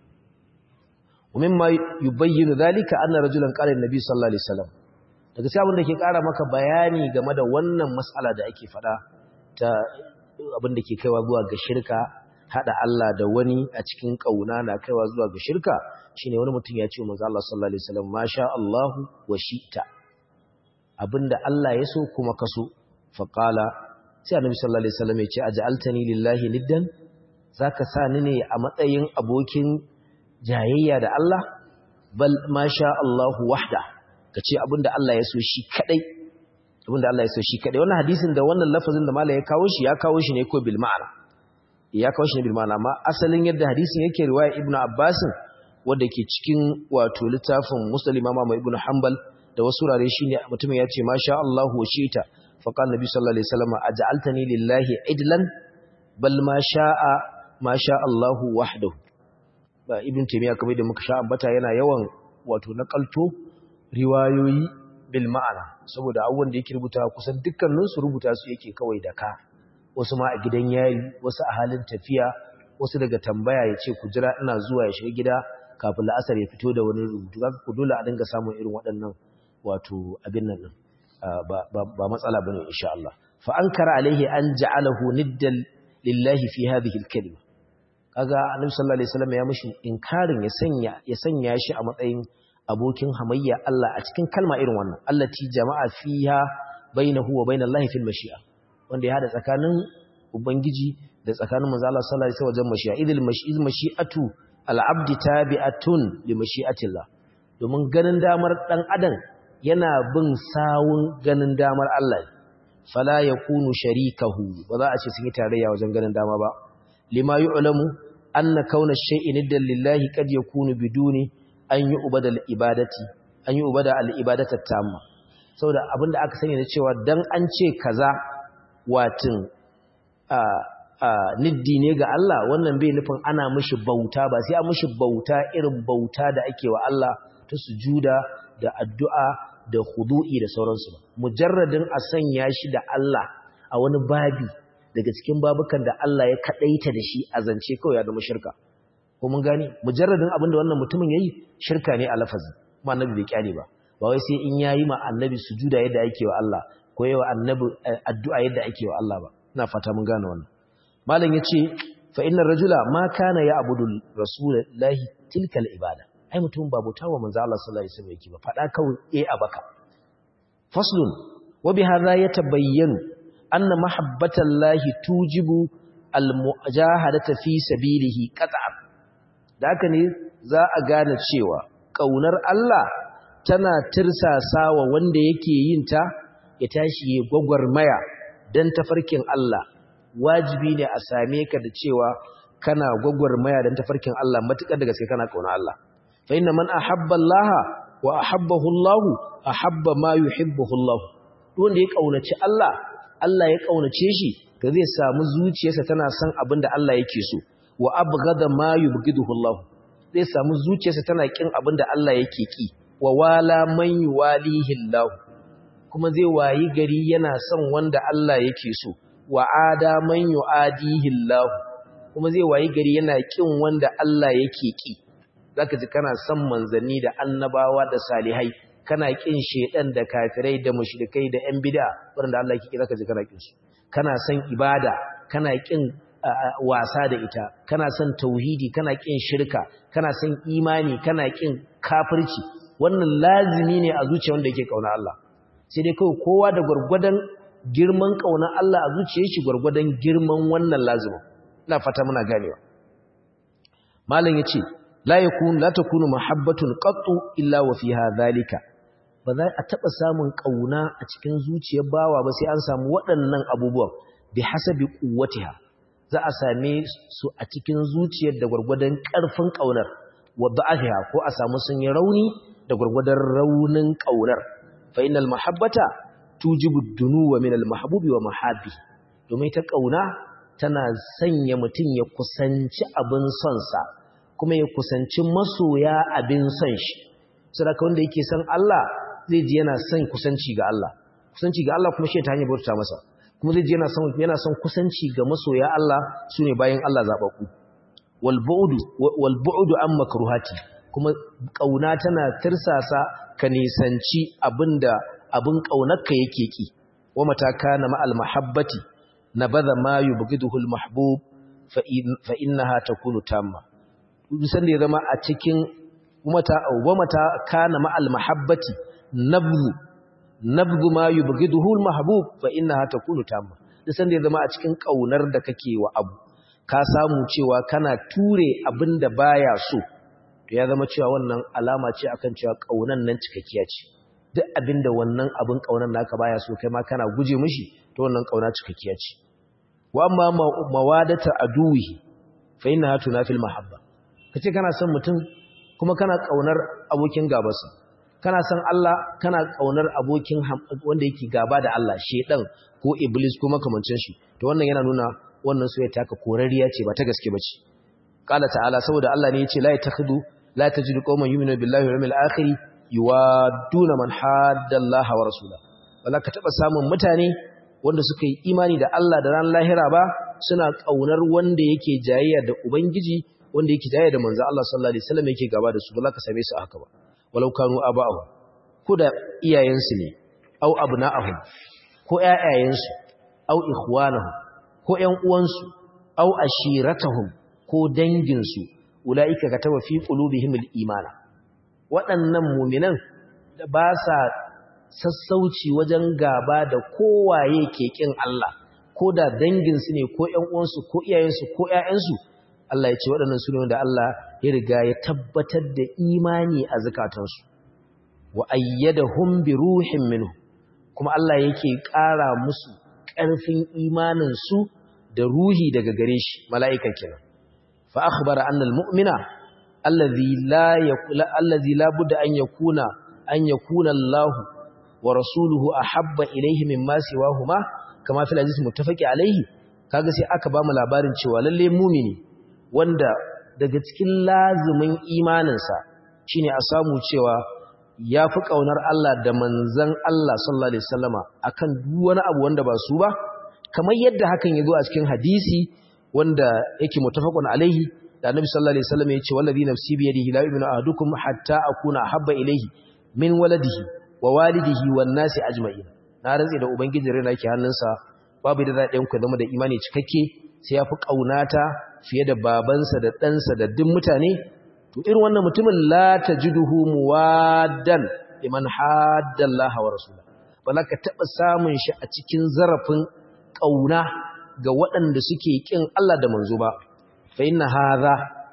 ومما يبين ذلك أن رجلا قال النبي صلى الله عليه وسلم daga sai abin da ke ƙara maka bayani game da wannan matsala da ake faɗa ta abin da ke kaiwa zuwa ga shirka haɗa Allah da wani a cikin ƙauna na kaiwa zuwa ga shirka shine wani mutum ya ce manzo Allah sallallahu alaihi wasallam masha Allahu wa shi'ta abinda Allah ya so kuma kaso fa qala sai annabi sallallahu alaihi wasallam ya ce aj'altani lillahi niddan zaka sa ni ne a matsayin abokin jayayya da Allah bal masha Allahu wahda kace abinda Allah ya so shi kadai abinda Allah ya so shi kadai wannan hadisin da wannan lafazin da malai ya kawo shi ya kawo shi ne ko bil ma'ana ya kawo shi ne bil ma'ana amma asalin yadda hadisin yake riwaya ibnu abbas wanda ke cikin wato littafin muslim imam ibnu hanbal da wasu rare shine mutumin ya ce masha Allahu wa shi'ta fa qala nabi sallallahu alaihi wasallam aj'altani lillahi idlan bal ma sha'a ma sha Allahu wahdahu ba ibn taymiya kamar da muka sha ambata yana yawan wato nakalto riwayoyi bil ma'ana saboda abubuwan da yake rubuta kusan dukkanin su rubuta su yake kawai da ka wasu ma a gidan yari wasu a halin tafiya wasu daga tambaya ya ce ku jira ina zuwa ya shiga gida kafin la'asar ya fito da wani rubutu kaga ku dole a dinga samun irin waɗannan wato abin nan din ba matsala bane insha Allah fa ankara alaihi an ja'alahu niddan lillahi fi hadhihi al-kalima kaga annabi sallallahu alaihi wasallam ya mishi inkarin ya sanya ya sanya shi a matsayin abokin hamayya Allah a cikin kalma irin wannan allati jama'a fiha bainahu wa bainallahi fil mashi'a wanda ya hada tsakanin ubangiji da tsakanin manzo Allah sallallahu alaihi wasallam wajen mashi'a idil mashi'il mashi'atu al-abdi tabi'atun li mashi'atillah domin ganin damar dan adam yana bin sawun ganin damar Allah fala yakunu sharikahu ba za a ce sun yi tarayya wajen ganin dama ba lima yu'lamu anna kauna shay'in niddan lillahi kad yakunu biduni an yi ubada al-ibadati an yi ubada al-ibadata tamma saboda abinda aka sani da cewa dan an ce kaza watin a a niddi ne ga Allah wannan bai nufin ana mishi bauta ba sai an mishi bauta irin bauta da ake wa Allah ta sujuda da addu'a da khudu'i da sauransu ba mujarradin a sanya shi da Allah a wani babi daga cikin babukan da Allah ya kadaita da shi a zance kawai ya zama shirka ko mun gani mujarradin abin da wannan mutumin yayi shirka ne a lafazi kuma annabi bai kyale ba ba wai sai in yayi ma annabi sujuda yadda ake wa Allah ko yayi wa annabi addu'a yadda ake wa Allah ba ina fata mun gane wannan malam yace fa innar rajula ma kana ya abudul rasulullahi tilkal ibada ai mutum ba bauta wa manzo Allah sallallahu alaihi wasallam yake ba fada kawai eh abaka faslun wa bi hadha yatabayyanu anna mahabbatallahi tujibu almujahadata fi sabilihi qat'an da haka ne za a gane cewa kaunar Allah tana tirsasawa wanda yake yin ta ya tashi ya gwagwarmaya dan tafarkin Allah wajibi ne a same ka da cewa kana gwagwarmaya dan tafarkin Allah matukar da gaske kana kauna Allah fa inna man ahabba Allah wa ahabbahu Allah ahabba ma yuhibbuhu Allah wanda ya kaunaci Allah Allah ya kaunace shi to zai samu zuciyarsa tana son abin da Allah yake so wa abghada ma yubghiduhu Allah zai samu zuciyarsa tana kin abin da Allah yake ki wa wala man yuwalihi Allah kuma zai wayi gari yana son wanda Allah yake so wa ada man yuadihi Allah kuma zai wayi gari yana kin wanda Allah yake ki zaka ji kana son manzanni da annabawa da salihai kana kin shedan da kafirai da mushrikai da yan bid'a wanda Allah yake ki zaka ji kana kin su kana son ibada kana kin wasa da ita kana son tauhidi kana kin shirka kana son imani kana kin kafirci wannan lazimi ne a zuciyar wanda yake kauna Allah sai dai kawai kowa da gurgurdan girman kauna Allah a zuciyar shi gurgurdan girman wannan lazimin ina fata muna ganewa malam yace la yakun la takunu mahabbatun qattu illa wa fiha zalika ba za a taɓa samun ƙauna a cikin zuciyar bawa ba sai an samu waɗannan abubuwan bi hasabi quwwatiha za a same su a cikin zuciyar da gwargwadon ƙarfin ƙaunar wa da'afiha ko a samu sun yi rauni da gwargwadon raunin ƙaunar fa innal mahabbata tujibu dunuwa min al mahbubi wa mahabbi domin ta ƙauna tana sanya mutum ya kusanci abin son sa kuma ya kusanci masoya abin son shi saboda wanda yake son Allah zai ji yana son kusanci ga Allah kusanci ga Allah kuma shi ta hanyar bauta masa kuma zai ji yana son yana son kusanci ga masoya Allah sune bayan Allah zababbu wal bu'du wal bu'du an makruhati kuma kauna tana tirsasa ka nisanci abinda abin kaunarka yake ki wa mata kana ma al mahabbati nabadha ma yubghiduhu al mahbub fa innaha takunu tamma duk ya zama a cikin mata wa mata kana ma al mahabbati nabzu nabzu ma yubghiduhu al-mahbub fa innaha takunu tamma dan da zama a cikin kaunar da kake wa abu ka samu cewa kana ture abinda baya so to ya zama cewa wannan alama ce akan cewa kaunan nan cikakkiya ce duk abinda wannan abin kaunan naka baya so kai ma kana guje mishi to wannan kauna cikakkiya ce wa amma mawadata aduwi fa innaha tunafil mahabba kace kana son mutum kuma kana kaunar abokin gabarsa kana san Allah kana kaunar abokin wanda yake gaba da Allah shedan ko iblis ko makamancin shi to wannan yana nuna wannan soyayya taka korariya ce ba ta gaske bace qala ta'ala saboda Allah ne yace la yatakhudu la tajidu qauman yu'minu billahi wal yawmil akhir yuwaduna man hadda Allah wa rasula wala ka taba samun mutane wanda suka yi imani da Allah da ran lahira ba suna kaunar wanda yake jayayya da ubangiji wanda yake jayayya da manzo Allah sallallahu alaihi wasallam yake gaba da su ba za ka same su haka ba walau kanu aba'ahu ko da iyayensu ne au abna'ahum ko ƴaƴayensu au ikhwanahum ko ƴan uwansu au ashiratahum ko danginsu ulaika kataba fi qulubihim al-imana waɗannan mu'minan da ba sa sassauci wajen gaba da kowaye ke kin Allah ko da danginsu ne ko ƴan uwansu ko iyayensu ko ƴaƴansu Allah ya ce waɗannan su ne wanda Allah ya riga ya tabbatar da imani a zukatansu wa ayyadahum bi ruhin minhu kuma Allah yake ƙara musu ƙarfin imanin su da ruhi daga gare shi mala'ika kenan fa akhbara anna almu'mina alladhi la yakula alladhi la budda an yakuna an yakuna Allah wa rasuluhu ahabba ilayhi mimma siwahuma kama fil hadith muttafaqi alayhi kaga sai aka ba mu labarin cewa lalle mumini wanda daga cikin lazumin imaninsa shine a samu cewa ya fi ƙaunar Allah da manzan Allah sallallahu Alaihi wasallama a kan wani abu wanda ba su ba, kamar yadda hakan ya zo a cikin hadisi wanda yake mutafakun alaihi da annabi sallallahu Alaihi wasallama ya ce wallazi nafsi bi yadihi la yu'minu ahadukum hatta akuna habba ilaihi min waladihi wa walidihi wan nasi ajma'in na rantsi da ubangiji rena yake hannunsa babu da zai ku zama da imani cikakke sai ya fi ƙaunata fiye da babansa da ɗansa da duk mutane to irin wannan mutumin la tajiduhu muwaddan liman haddallaha wa rasula ba za ka taɓa samun shi a cikin zarafin ƙauna ga waɗanda suke ƙin Allah da manzo ba fa inna hadha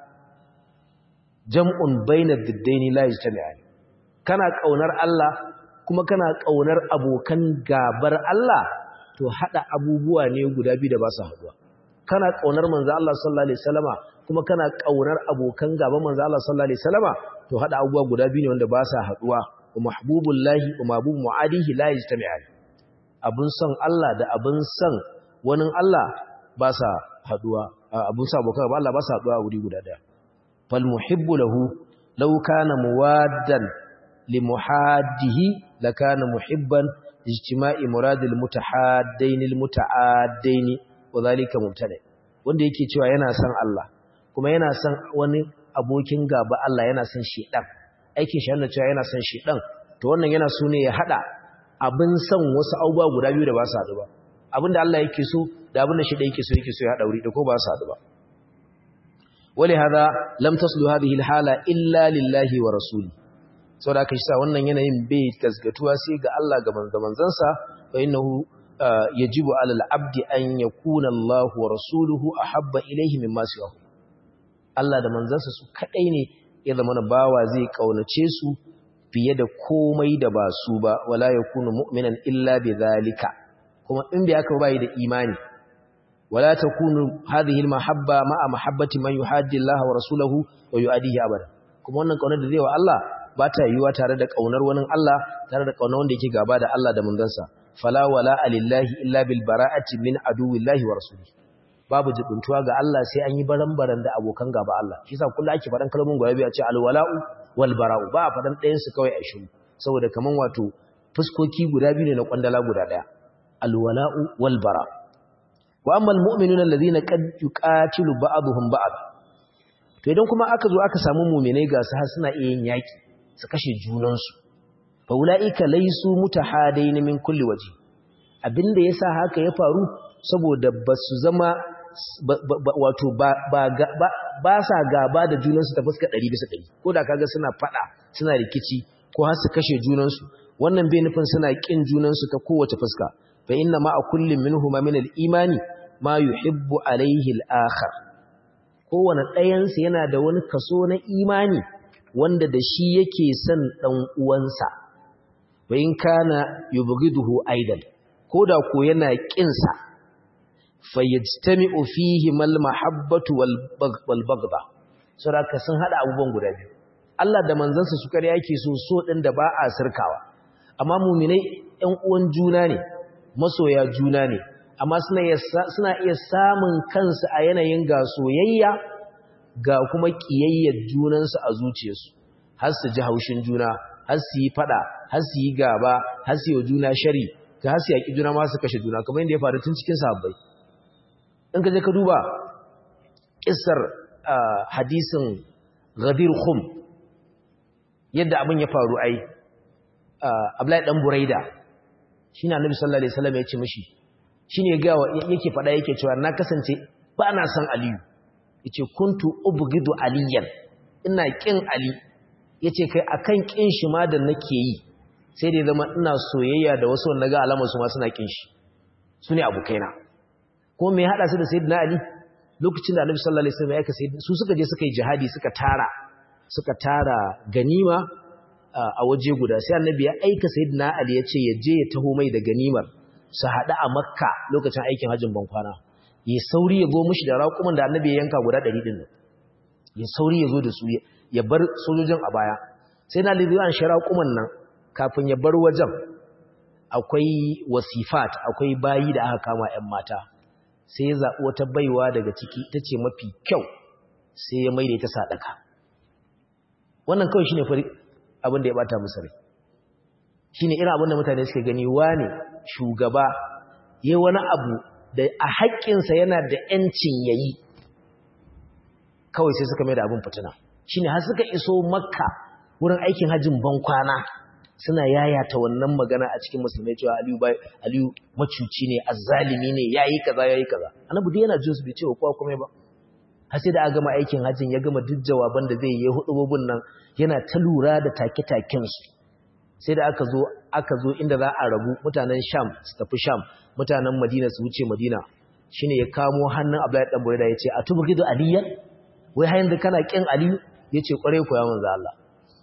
jam'un bainar diddaini la yajtami'ani kana ƙaunar Allah kuma kana ƙaunar abokan gabar Allah to hada abubuwa ne guda biyu da ba su haduwa kana ƙaunar manzo Allah sallallahu alaihi wasallama kuma kana kaunar abokan gaban manzo Allah sallallahu alaihi wasallama to hada abubuwa guda biyu ne wanda ba sa haduwa wa mahbubullahi wa mahbub muadihi la yajtami'an abun son Allah da abun son wani Allah ba sa haduwa abun sa abokan Allah ba sa haduwa wuri guda daya fal muhibbu lahu law kana muwaddan li muhaddihi lakana muhibban ijtima'i muradil mutahaddain al mutaaddain wa dhalika mubtada wanda yake cewa yana son Allah kuma yana son wani abokin gaba Allah yana son shedan aikin shi yana cewa yana son shedan to wannan yana so ne ya hada abin son wasu abubuwa guda biyu da ba su hadu ba abinda Allah yake so da abinda shedan yake so yake so ya hada wuri da ko ba su hadu ba wali hada lam taslu hadhihi alhala illa lillahi wa rasuli saboda haka shi sa wannan yanayin bai gasgatuwa sai ga Allah ga manzansa fa innahu yajibu alal abdi an yakuna Allah wa rasuluhu ahabba ilayhi mimma siwahu Allah da manzansa su kadai ne ya zama bawa zai kaunace su fiye da komai da ba su ba wala yakunu mu'minan illa bidhalika kuma in bai aka bai da imani wala takunu hadhihi almahabba ma'a mahabbati man yuhaddi Allah wa rasuluhu wa yu'adihi abada kuma wannan kaunar da zai wa Allah ba ta yiwuwa tare da kaunar wani Allah tare da kaunar wanda yake gaba da Allah da manzansa fala wala alillahi illa bil bara'ati min aduwillahi wa rasulihi babu jibuntuwa ga Allah sai an yi baran-baran da abokan gaba Allah shi yasa kullu ake faɗan kalmomin guda biyu a ce alwala'u wal bara'u ba a faɗan ɗayan su kawai a shiru saboda kaman wato fuskoki guda biyu ne na kwandala guda ɗaya alwala'u wal bara wa amma almu'minuna alladhina qad yuqatilu ba'dhum ba'd to idan kuma aka zo aka samu mu'minai ga su har suna iya yin yaki su kashe junansu fa ulaika laysu mutahadain min kulli waje abinda yasa haka ya faru saboda basu zama wato ba sa gaba da junansu ta fuska ɗari bisa ɗari ko da kaga suna faɗa suna rikici ko har su kashe junansu wannan bai nufin suna ƙin junansu ta kowace fuska fa inna ma a kullum minhuma min al-imani ma yuhibbu alaihi al-akhar kowane ɗayansu yana da wani kaso na imani wanda da shi yake son ɗan uwansa wa in kana yubghiduhu aidan ko da ko yana ƙinsa fayyajtami'u fihi mal mahabbatu wal baghdha saboda sun hada abubuwan guda biyu Allah da manzansa su kare yake so so din da ba a sirkawa amma mu'minai ƴan uwan juna ne masoya juna ne amma suna iya suna iya samun kansu a yanayin ga soyayya ga kuma kiyayyar junansu a zuciyarsu har su ji haushin juna har su yi fada har su yi gaba har su yi juna shari ka har su yaki juna ma su kashe juna kamar yadda ya faru tun cikin sahabbai in ka je ka duba ƙisar hadisin ghadir khum yadda abin ya faru ai Abdullahi dan Buraida shine Annabi sallallahu alaihi wasallam ya ce mishi shine ga yake fada yake cewa na kasance ba na san Aliyu yace kuntu ubghidu aliyan ina kin Ali yace kai akan kin shi ma da nake yi sai dai zama ina soyayya da wasu wanda ga alamar su ma suna kin shi sune abokaina ko me hada su da sayyidina ali lokacin da annabi sallallahu alaihi wasallam ya kace su suka je suka yi jihadi suka tara suka tara ganima a waje guda sai annabi ya aika sayyidina ali ya ce ya je ya taho mai da ganimar su hada a makka lokacin aikin hajjin bankwana ya sauri ya go mishi da raƙuman da annabi ya yanka guda 100 din nan ya sauri ya zo da su ya bar sojojin a baya sai na lizi an shara raƙuman nan kafin ya bar wajen akwai wasifat akwai bayi da aka kama 'yan mata sai ya zaɓi wata baiwa daga ciki ita ce mafi kyau sai ya maida ita sadaka wannan kawai shine fari abin da ya bata musu rai shine irin abin da mutane suke gani wane shugaba yayi wani abu da a haƙƙinsa yana da ƴancin yayi kawai sai suka mai da abin fitina shine har suka iso makka wurin aikin hajjin bankwana suna yayata wannan magana a cikin musulmai cewa aliyu bai aliyu macuci ne azzalimi ne yayi kaza yayi kaza annabi dai yana jin su bai ce kowa komai ba har sai da aka gama aikin hajjin ya gama duk jawaban da zai yi hudububun nan yana ta lura da take-taken su sai da aka zo aka zo inda za a rabu mutanen Sham su tafi Sham mutanen Madina su wuce Madina shine ya kamo hannun Abdullahi dan Buraida yace atubghidu aliyan wai har yanzu kana kin aliyu yace kware ko ya manzo Allah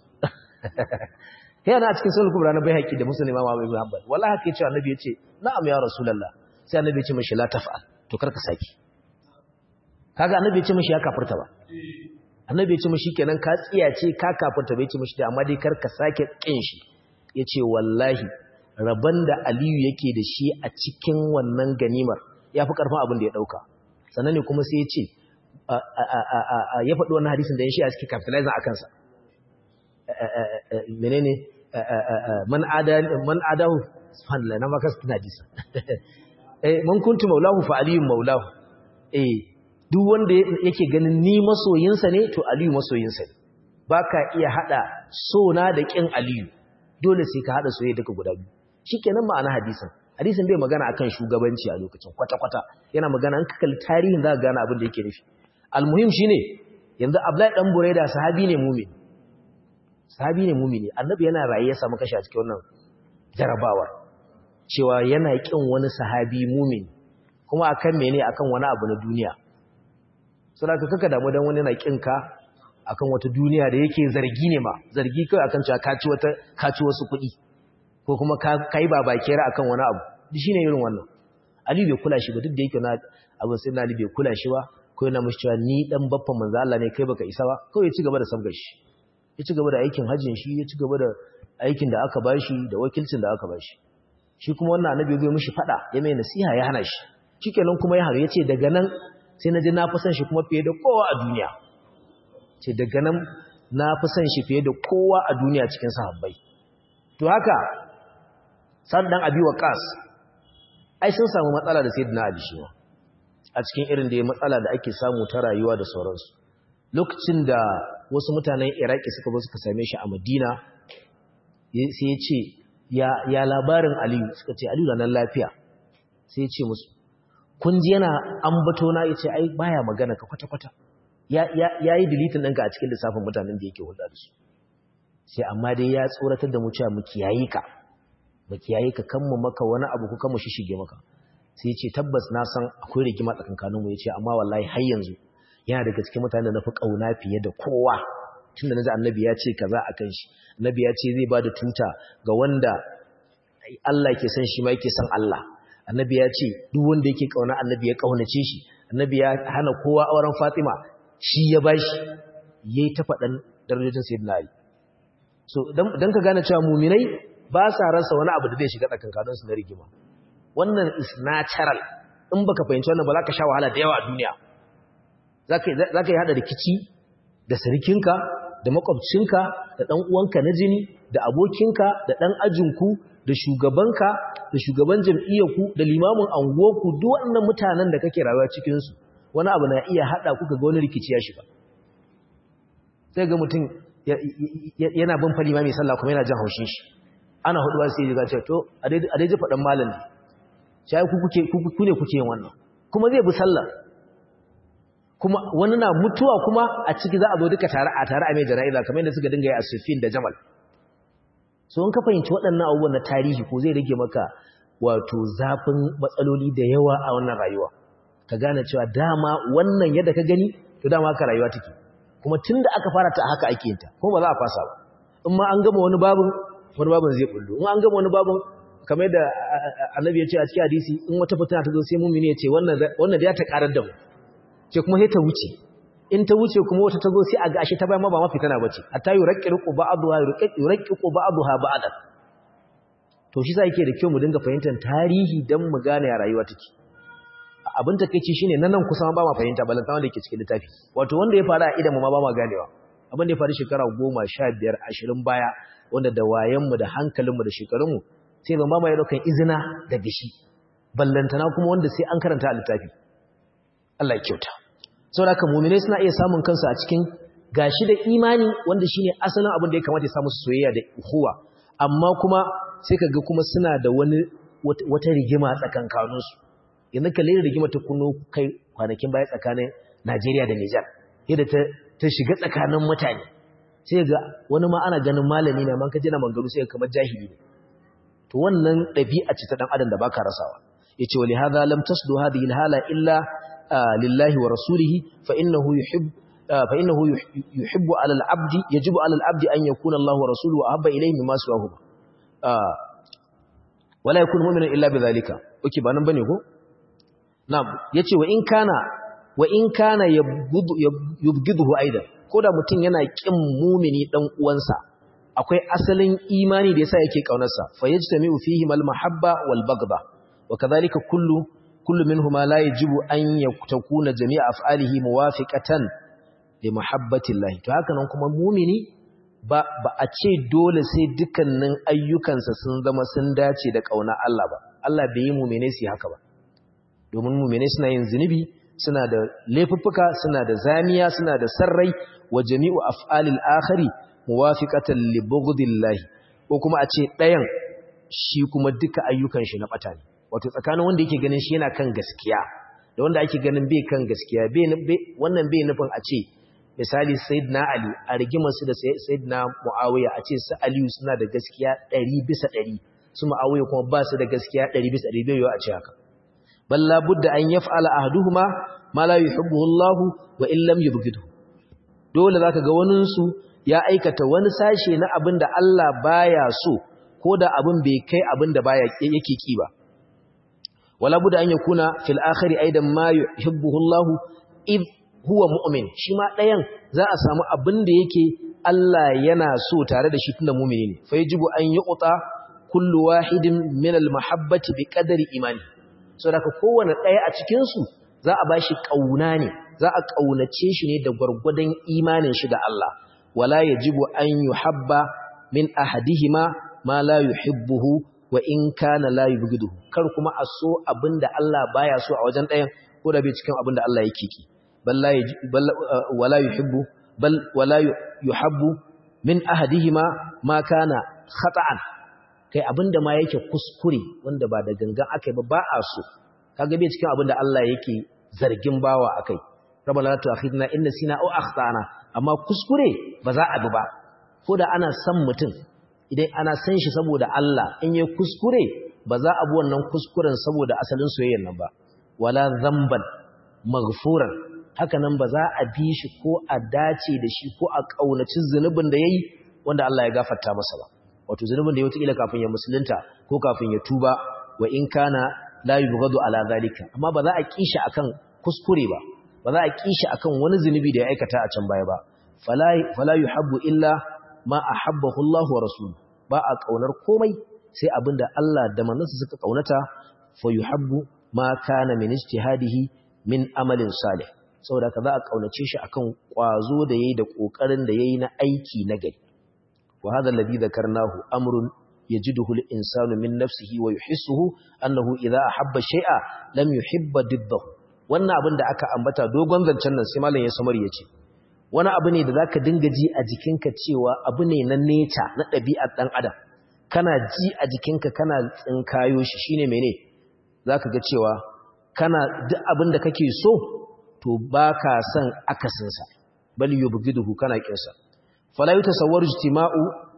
yana a cikin sunan kubra na baihaqi da muslim imam Abu Hanbal wallahi haka yace annabi yace na'am ya rasulullah sai annabi yace mishi la taf'al to karka saki kaga annabi yace mishi ya kafirta ba annabi yace mishi kenan ka tsiyace ka kafirta bai yace mishi da amma dai karka sake kin shi yace wallahi raban da aliyu yake da shi a cikin wannan ganimar yafi karfin abin da ya dauka sannan ne kuma sai yace ya faɗi wannan hadisin da ya shi a cikin capitalizing akan sa menene man adahu subhanallah na maka suna jisa eh man kuntu maulahu fa aliyun maulahu eh duk wanda yake ganin ni masoyinsa ne to aliyu masoyinsa ne baka iya hada sona da kin aliyu dole sai ka hada soyayya duka guda biyu shikenan ma'ana hadisin hadisin bai magana akan shugabanci a lokacin kwata kwata yana magana an kakal tarihin za ka gane abin da yake nufi almuhim shine yanzu Abdullahi dan Buraida sahabi ne mu'min sahabi ne mumini annabi yana raye ya samu kashi a cikin wannan jarabawar cewa yana kin wani sahabi mumini kuma akan mene akan wani abu na duniya saboda kaka damu dan wani yana kin ka akan wata duniya da yake zargi ne ma zargi kai akan cewa kaci wata kaci wasu kuɗi ko kuma ka kai babakera akan wani abu shine irin wannan Ali bai kula shi ba duk da yake na abin sai Ali bai kula shi ba ko yana mishi cewa ni dan baffan manzo Allah ne kai baka isa ba kawai ya ci gaba da sabgar shi ya ci gaba da aikin hajjin shi ya ci gaba da aikin da aka bashi da wakilcin da aka bashi shi kuma wannan annabi zai mishi fada ya mai nasiha ya hana shi shikenan kuma ya haru yace daga nan sai na ji na fi son shi kuma fiye da kowa a duniya ce daga nan na fi son shi fiye da kowa a duniya cikin sahabbai to haka san dan abi waqas ai sun samu matsala da sayyidina ali shi a cikin irin da ya matsala da ake samu ta rayuwa da sauransu lokacin da wasu mutanen iraki suka zo suka same shi a madina sai ya ce ya labarin aliyu suka ce aliyu na nan lafiya sai ya ce musu kun ji yana ambato na ya ce ai baya magana ka kwata-kwata ya yi dilitin ɗinka a cikin lissafin mutanen da yake hulɗa da su sai amma dai ya tsoratar da mu cewa mu kiyaye ka mu kiyaye ka kan mu maka wani abu ko kan mu shishige maka sai ya ce tabbas na san akwai rigima tsakankaninmu ya ce amma wallahi har yanzu yana daga cikin mutane da na fi ƙauna fiye da kowa tun da na ji annabi ya ce kaza a kan shi annabi ya ce zai ba da tuta ga wanda Allah ke son shi ma yake son Allah annabi ya ce duk wanda yake ƙauna annabi ya ƙaunace shi annabi ya hana kowa auren Fatima shi ya ba shi yayi ta faɗan darajojin sayyidina Ali so dan ka gane cewa muminai ba sa rasa wani abu da zai shiga tsakankanin su na rigima wannan is natural in baka fahimci wannan ba za ka sha wahala da yawa a duniya za ka yi haɗa rikici da sarkinka da makwabcinka da ɗan uwanka na jini da abokinka da ɗan ajinku da shugabanka da shugaban jam'iyyarku da limamin anguwarku duk waɗannan mutanen da kake rayuwa cikinsu wani abu na iya haɗa kuka ga wani rikici ya shiga sai ga mutum yana bin fari mai sallah kuma yana jan haushin shi ana hudu ba sai ya ce to a dai ji faɗan malam ne sai ku ne kuke yin wannan kuma zai bi sallah kuma wani na mutuwa kuma a ciki za a zo duka tare a tare a mai jana'iza kamar yadda suka dinga yi a Sufin da Jamal so in ka fahimci waɗannan abubuwan na tarihi ko zai rage maka wato zafin matsaloli da yawa a wannan rayuwa ka gane cewa dama wannan yadda ka gani to dama haka rayuwa take kuma tunda aka fara ta haka ake yin ta kuma ba za a fasa ba in ma an gama wani babun wani babun zai bullo in an gama wani babun kamar da annabi ya ce a cikin hadisi in wata fitina ta zo sai mumini ya ce wannan wannan da ya ta karar da mu ce kuma sai ta wuce in ta wuce kuma wata ta zo sai a ga ashe ta bayan ma ba mafi tana bace hatta yuraqqiqu ba'daha yuraqqiqu ba'daha ba'dan to shi sa yake da kyau mu dinga fahimtar tarihi dan mu gane ya rayuwa take abin takeici shine nan nan kusa ba ma fahimta balanta wanda yake cikin littafi wato wanda ya fara a idan mu ma ba ma ganewa abin da ya faru shekara 10 15 20 baya wanda da wayen mu da hankalin mu da shekarun mu sai ban ba ma ya daukan izina daga shi ballantana kuma wanda sai an karanta a littafi Allah ya kyauta saboda haka mu'minai suna iya samun kansu a cikin gashi da imani wanda shine asalin abin da ya kamata ya samu soyayya da uhuwa amma kuma sai kaga kuma suna da wani wata rigima tsakankaninsu yanzu kalle rigima ta kuno kai kwanakin baya tsakanin Najeriya da Nijar yadda ta ta shiga tsakanin mutane sai ga wani ma ana ganin malami ne man kaje na mangaru sai kamar jahili ne to wannan dabi'a ce ta dan adam da baka rasawa yace wali hadha lam tasdu hadhihi alhala illa lillahi wa rasulihi fa innahu yuhib fa innahu yuhibbu ala al-abdi yajibu ala al-abdi an yakuna Allah wa rasuluhu ahabba ilayhi mimma siwahuma wala yakunu mu'minan illa bidhalika okay ba nan bane ko na'am yace wa in kana wa in kana yubghiduhu aidan koda mutun yana kin mu'mini dan uwansa akwai asalin imani da yasa yake kaunarsa fa yajtami'u fihi mal mahabba wal baghdha wa kadhalika kullu kullu minhuma la yajibu an yakuna jami'a af'alihi muwafiqatan li mahabbatillahi to haka nan kuma mu'mini ba ba a ce dole sai dukkanin ayyukansa sun zama sun dace da kauna Allah ba Allah bai yi mu'mine su haka ba domin mu'mine suna yin zunubi suna da laifuffuka suna da zamiya suna da sarrai wa jami'u af'alil akhari muwafiqatan li bughdillahi ko kuma a ce ɗayan shi kuma duka ayyukan shi na bata ne wato tsakanin wanda yake ganin shi yana kan gaskiya da wanda ake ganin bai kan gaskiya wannan bai nufin a ce misali sayyidina ali a rigimar su da sayyidina muawiya a ce su aliyu suna da gaskiya 100 bisa 100 su muawiya kuma ba su da gaskiya 100 bisa 100 bai yiwu a ce haka balla budda an yaf'ala ahduhuma ma la yuhibbuhu Allah wa in lam yubghidhu dole zaka ga wanin su ya aikata wani sashe na abin da Allah baya so ko da abin bai kai abin da baya yake ki ba wala budda an yakuna fil akhiri aidan ma yuhibbuhu Allah id huwa mu'min shi ma dayan za a samu abin da yake Allah yana so tare da shi tunda mu'mini ne fa yajibu an yuqta kullu wahidin min al mahabbati bi qadri imani saboda kowanne daya a cikin su za a bashi kauna ne za a kaunace shi ne da gurgurdan imanin shi da Allah wala yajibu an yuhabba min ahadihima ma la yuhibbuhu wa in kana la yubghiduhu kar kuma a so abinda Allah baya so a wajen ɗayan ko da bai cikin abinda Allah yake ki bal wala yuhibbu bal wala yuhabbu min ahadihima ma kana khata'an kai abinda ma yake kuskure wanda ba da gangan akai ba ba a so kaga bai cikin abinda Allah yake zargin bawa akai rabbana la tu'akhidna in nasina aw akhtana amma kuskure ba za a bi ba ko da ana san mutum idan ana san shi saboda Allah in yi kuskure ba za a bi wannan kuskuren saboda asalin soyayyar nan ba wala zamban maghfuran haka nan ba za a bi shi ko a dace da shi ko a kaunaci zunubin da yayi wanda Allah ya gafarta masa ba wato zunubin da ya wata kafin ya musulunta ko kafin ya tuba wa in kana la yubghadu ala zalika amma ba za a kishi akan kuskure ba ba za a kishi akan wani zunubi da ya aikata a can baya ba fala fala yuhabbu illa ma ahabbahu Allah wa rasuluhu ba a kaunar komai sai abinda Allah da manzansa suka kaunata fa yuhabbu ma kana min ijtihadihi min amalin salih saboda ka za a kaunace shi akan kwazo da yayi da kokarin da yayi na aiki na gari wa hadha alladhi dhakarnahu amrun yajiduhu al-insanu min nafsihi wa yuhissuhu annahu idha ahabba shay'a lam yuhibba diddahu wannan abin da aka ambata dogon zancen nan sai malam ya samar yace wani abu ne da zaka dinga ji a jikinka cewa abu ne na nature na ɗabi'ar ɗan adam kana ji a jikinka kana tsinkayo shi shine mene zaka ga cewa kana duk abin da kake so to baka son akasin sa bal yubghiduhu kana kinsa fala yutasawwaru ijtima'u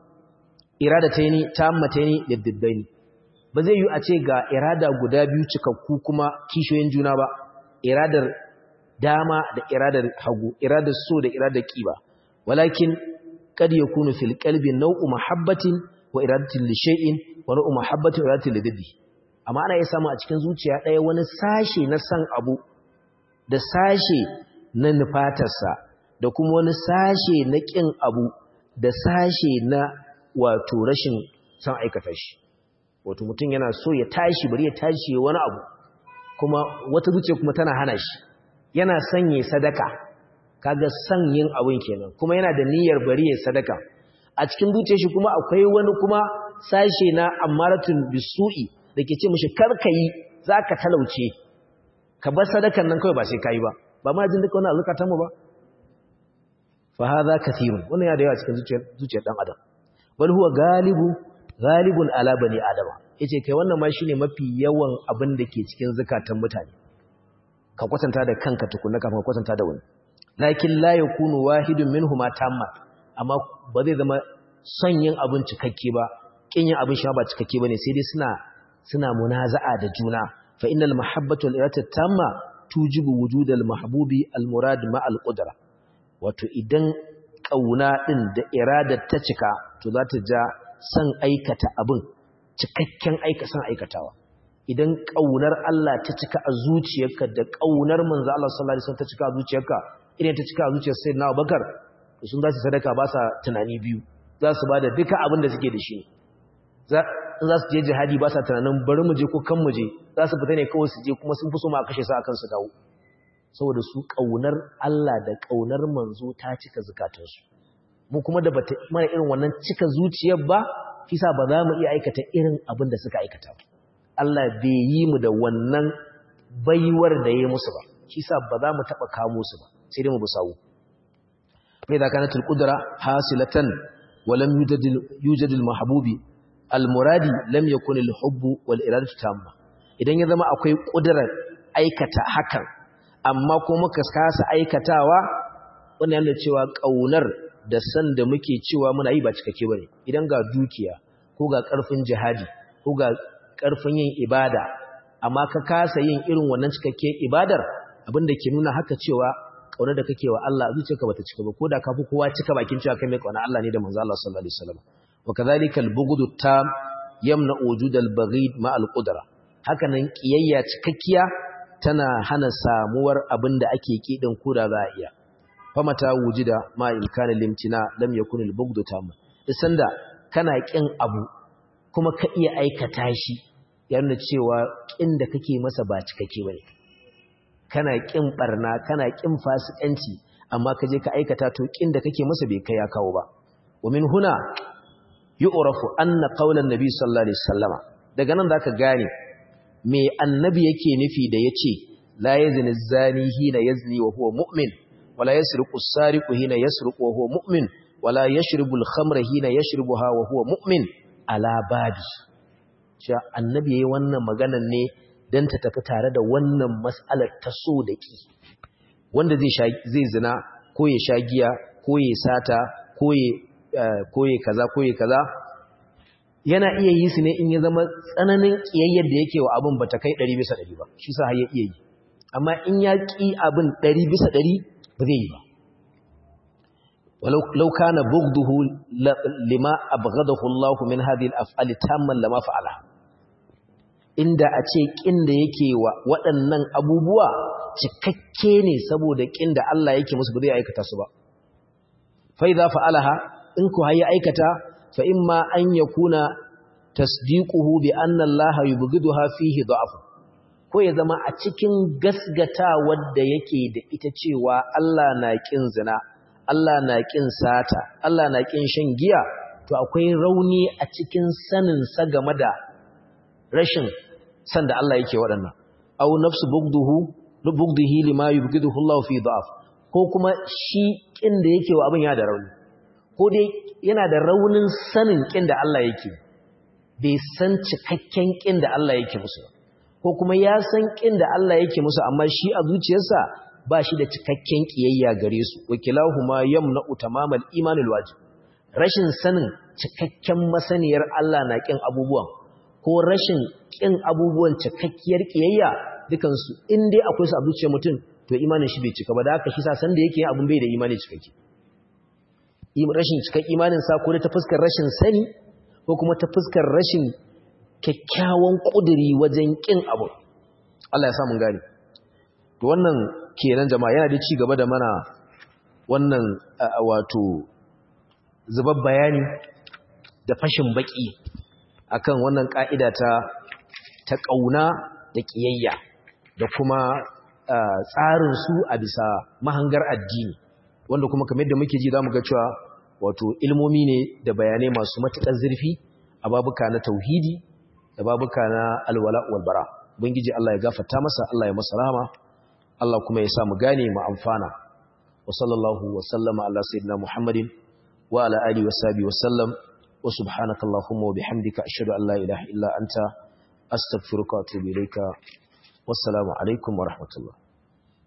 iradataini tammataini liddaini ba zai yi a ce ga irada guda biyu cikakku kuma kishoyin juna ba iradar dama da iradar hagu iradar so da iradar kiba walakin kad yakunu fil qalbi naw'u mahabbatin wa iradatin li shay'in wa naw'u mahabbatin wa iradatin li diddi amma ana iya samu a cikin zuciya ɗaya wani sashe na san abu da sashe na nufatarsa da kuma wani sashe na kin abu da sashe na wato rashin san aikata shi wato mutum yana so ya tashi bari ya tashi ya wani abu kuma wata zuciya kuma tana hana shi yana son ya sadaka kaga son yin abin kenan kuma yana da niyyar bari ya sadaka a cikin zuciyar shi kuma akwai wani kuma sashe na amaratun bisu'i da ke ce mishi karkayi zaka talauce ka bar sadakan nan kawai ba sai kai ba ba ma jin duka wannan zakatan mu ba fa hadha kathirun wannan ya da yawa cikin zuciyar zuciyar dan adam bal huwa galibu galibun ala bani adama yace kai wannan ma shine mafi yawan abin da ke cikin zakatan mutane ka kwatanta da kanka tukunna kafin ka kwatanta da wani lakin la yakunu wahidun minhuma tamma amma ba zai zama son yin abin cikakke ba kin yin abin shi ba cikakke bane sai dai suna suna munaza'a da juna fa innal mahabbatu wal irata tamma tujibu wujudal mahbubi al murad ma al qudra wato idan kauna din da irada ta cika to za ta ja san aikata abin cikakken aika san aikatawa idan kaunar Allah ta cika a zuciyarka da kaunar manzo Allah sallallahu alaihi wasallam ta cika a zuciyarka idan ta cika a zuciyar sayyidina Abubakar to sun za su sadaka ba sa tunani biyu za su bada duka abin da suke da shi za za su je jihadi ba sa tunanin bari mu je ko kan mu je za su fita ne kawai su je kuma sun fi so ma kashe su akan su dawo saboda su kaunar Allah da kaunar manzo ta cika zukatansu mu kuma da bata mana irin wannan cika zuciyar ba kisa ba za mu iya aikata irin abin da suka aikata ba Allah bai yi mu da wannan baiwar da ya musu ba kisa ba za mu taba kamo su ba sai dai mu bi sawu fa idza kanat al-qudra hasilatan wa lam yujad al-mahbubi al-muradi lam yakun al-hubbu wal iradatu tamma idan ya zama akwai kudurar aikata hakan amma ko muka kasa aikatawa wannan yana cewa kaunar da san da muke cewa muna yi ba cikakke bane idan ga dukiya ko ga karfin jihadi ko ga karfin yin ibada amma ka kasa yin irin wannan cikakke ibadar abinda ke nuna haka cewa kaunar da kake wa Allah zuciyarka bata cika ba ko da kafi kowa cika bakin cewa kai mai kauna Allah ne da manzo Allah sallallahu alaihi wasallam wa kadhalika al-bughdu tam yamna wujud al-baghid ma al-qudra haka nan kiyayya cikakkiya tana hana samuwar abinda ake kidin koda za a iya famata wujida ma imkanin limtina lam yakun al-bughdu tam sanda kana kin abu kuma ka iya aikata shi yana cewa kin da kake masa ba cikakke bane kana kin barna kana kin fasikanci amma ka je ka aikata to kin da kake masa bai kai ya kawo ba wa min huna yu'rafu anna qawlan nabi sallallahu alaihi wasallama daga nan zaka gane me annabi yake nufi da yace la yazni zani hina yazni wa huwa mu'min wala yasriqu as-sariqu hina yasriqu wa huwa mu'min wala yashribu al-khamra hina yashribuha wa huwa mu'min ala babi cewa annabi yayi wannan maganar ne dan ta tafi tare da wannan mas'alar ta so da ki wanda zai zai zina ko ya sha giya ko ya sata ko ya ko ya kaza ko ya kaza yana iya yi su ne in ya zama tsananin kiyayyar da yake wa abin bata kai 100 bisa 100 ba shi sa har ya iya yi amma in ya ki abin 100 bisa 100 ba zai yi ba ولو كان بغضه لما أبغضه الله من هذه الأفعال تاما لما فعلها inda a ce kin da yake wa waɗannan abubuwa cikakke ne saboda kin da Allah yake musu ba zai aikata su ba fa idza fa'alaha in ku hayi aikata fa imma an yakuna tasdiquhu bi anna Allah yubghiduha fihi da'af ko ya zama a cikin gasgata wanda yake da ita cewa Allah na kin zina Allah na kin sata Allah na kin shan giya to akwai rauni a cikin sanin sa game da rashin san da Allah yake waɗannan aw nafsu bugduhu bugdihi lima yubghiduhu Allah fi da'af ko kuma shi kin da yake wa abin ya da rauni ko dai yana da raunin sanin kin da Allah yake bai san cikakken kin da Allah yake musu ko kuma ya san kin da Allah yake musu amma shi a zuciyarsa ba shi da cikakken kiyayya gare su wakilahuma yamna'u tamamal imanul wajib rashin sanin cikakken masaniyar Allah na kin abubuwan ko rashin kin abubuwan cikakkiyar kiyayya dukansu in dai akwai su a zuciyar mutum to imanin shi bai cika ba da haka shi sa san da yake yin abun bai da imani cikakke rashin cikakken imanin sa ko da ta fuskar rashin sani ko kuma ta fuskar rashin kyakkyawan kuduri wajen kin abu Allah ya sa mun gane to wannan kenan jama'a yana da ci gaba da mana wannan wato zubar bayani da fashin baki akan wannan ka'ida ta ta kauna da kiyayya da kuma tsarin su a bisa mahangar addini wanda kuma kamar yadda muke ji zamu ga cewa wato ilmomi ne da bayanai masu matukar zurfi a babuka na tauhidi da babuka na alwala wal bara ubangiji Allah ya gafarta masa Allah ya masa rahama Allah kuma ya sa mu gane mu amfana wa sallallahu wa sallama ala sayyidina muhammadin wa ala alihi wa sahbihi wa sallam wa subhanakallahumma wa bihamdika ashhadu an la ilaha illa anta astaghfiruka wa atubu ilayka wassalamu alaikum wa rahmatullah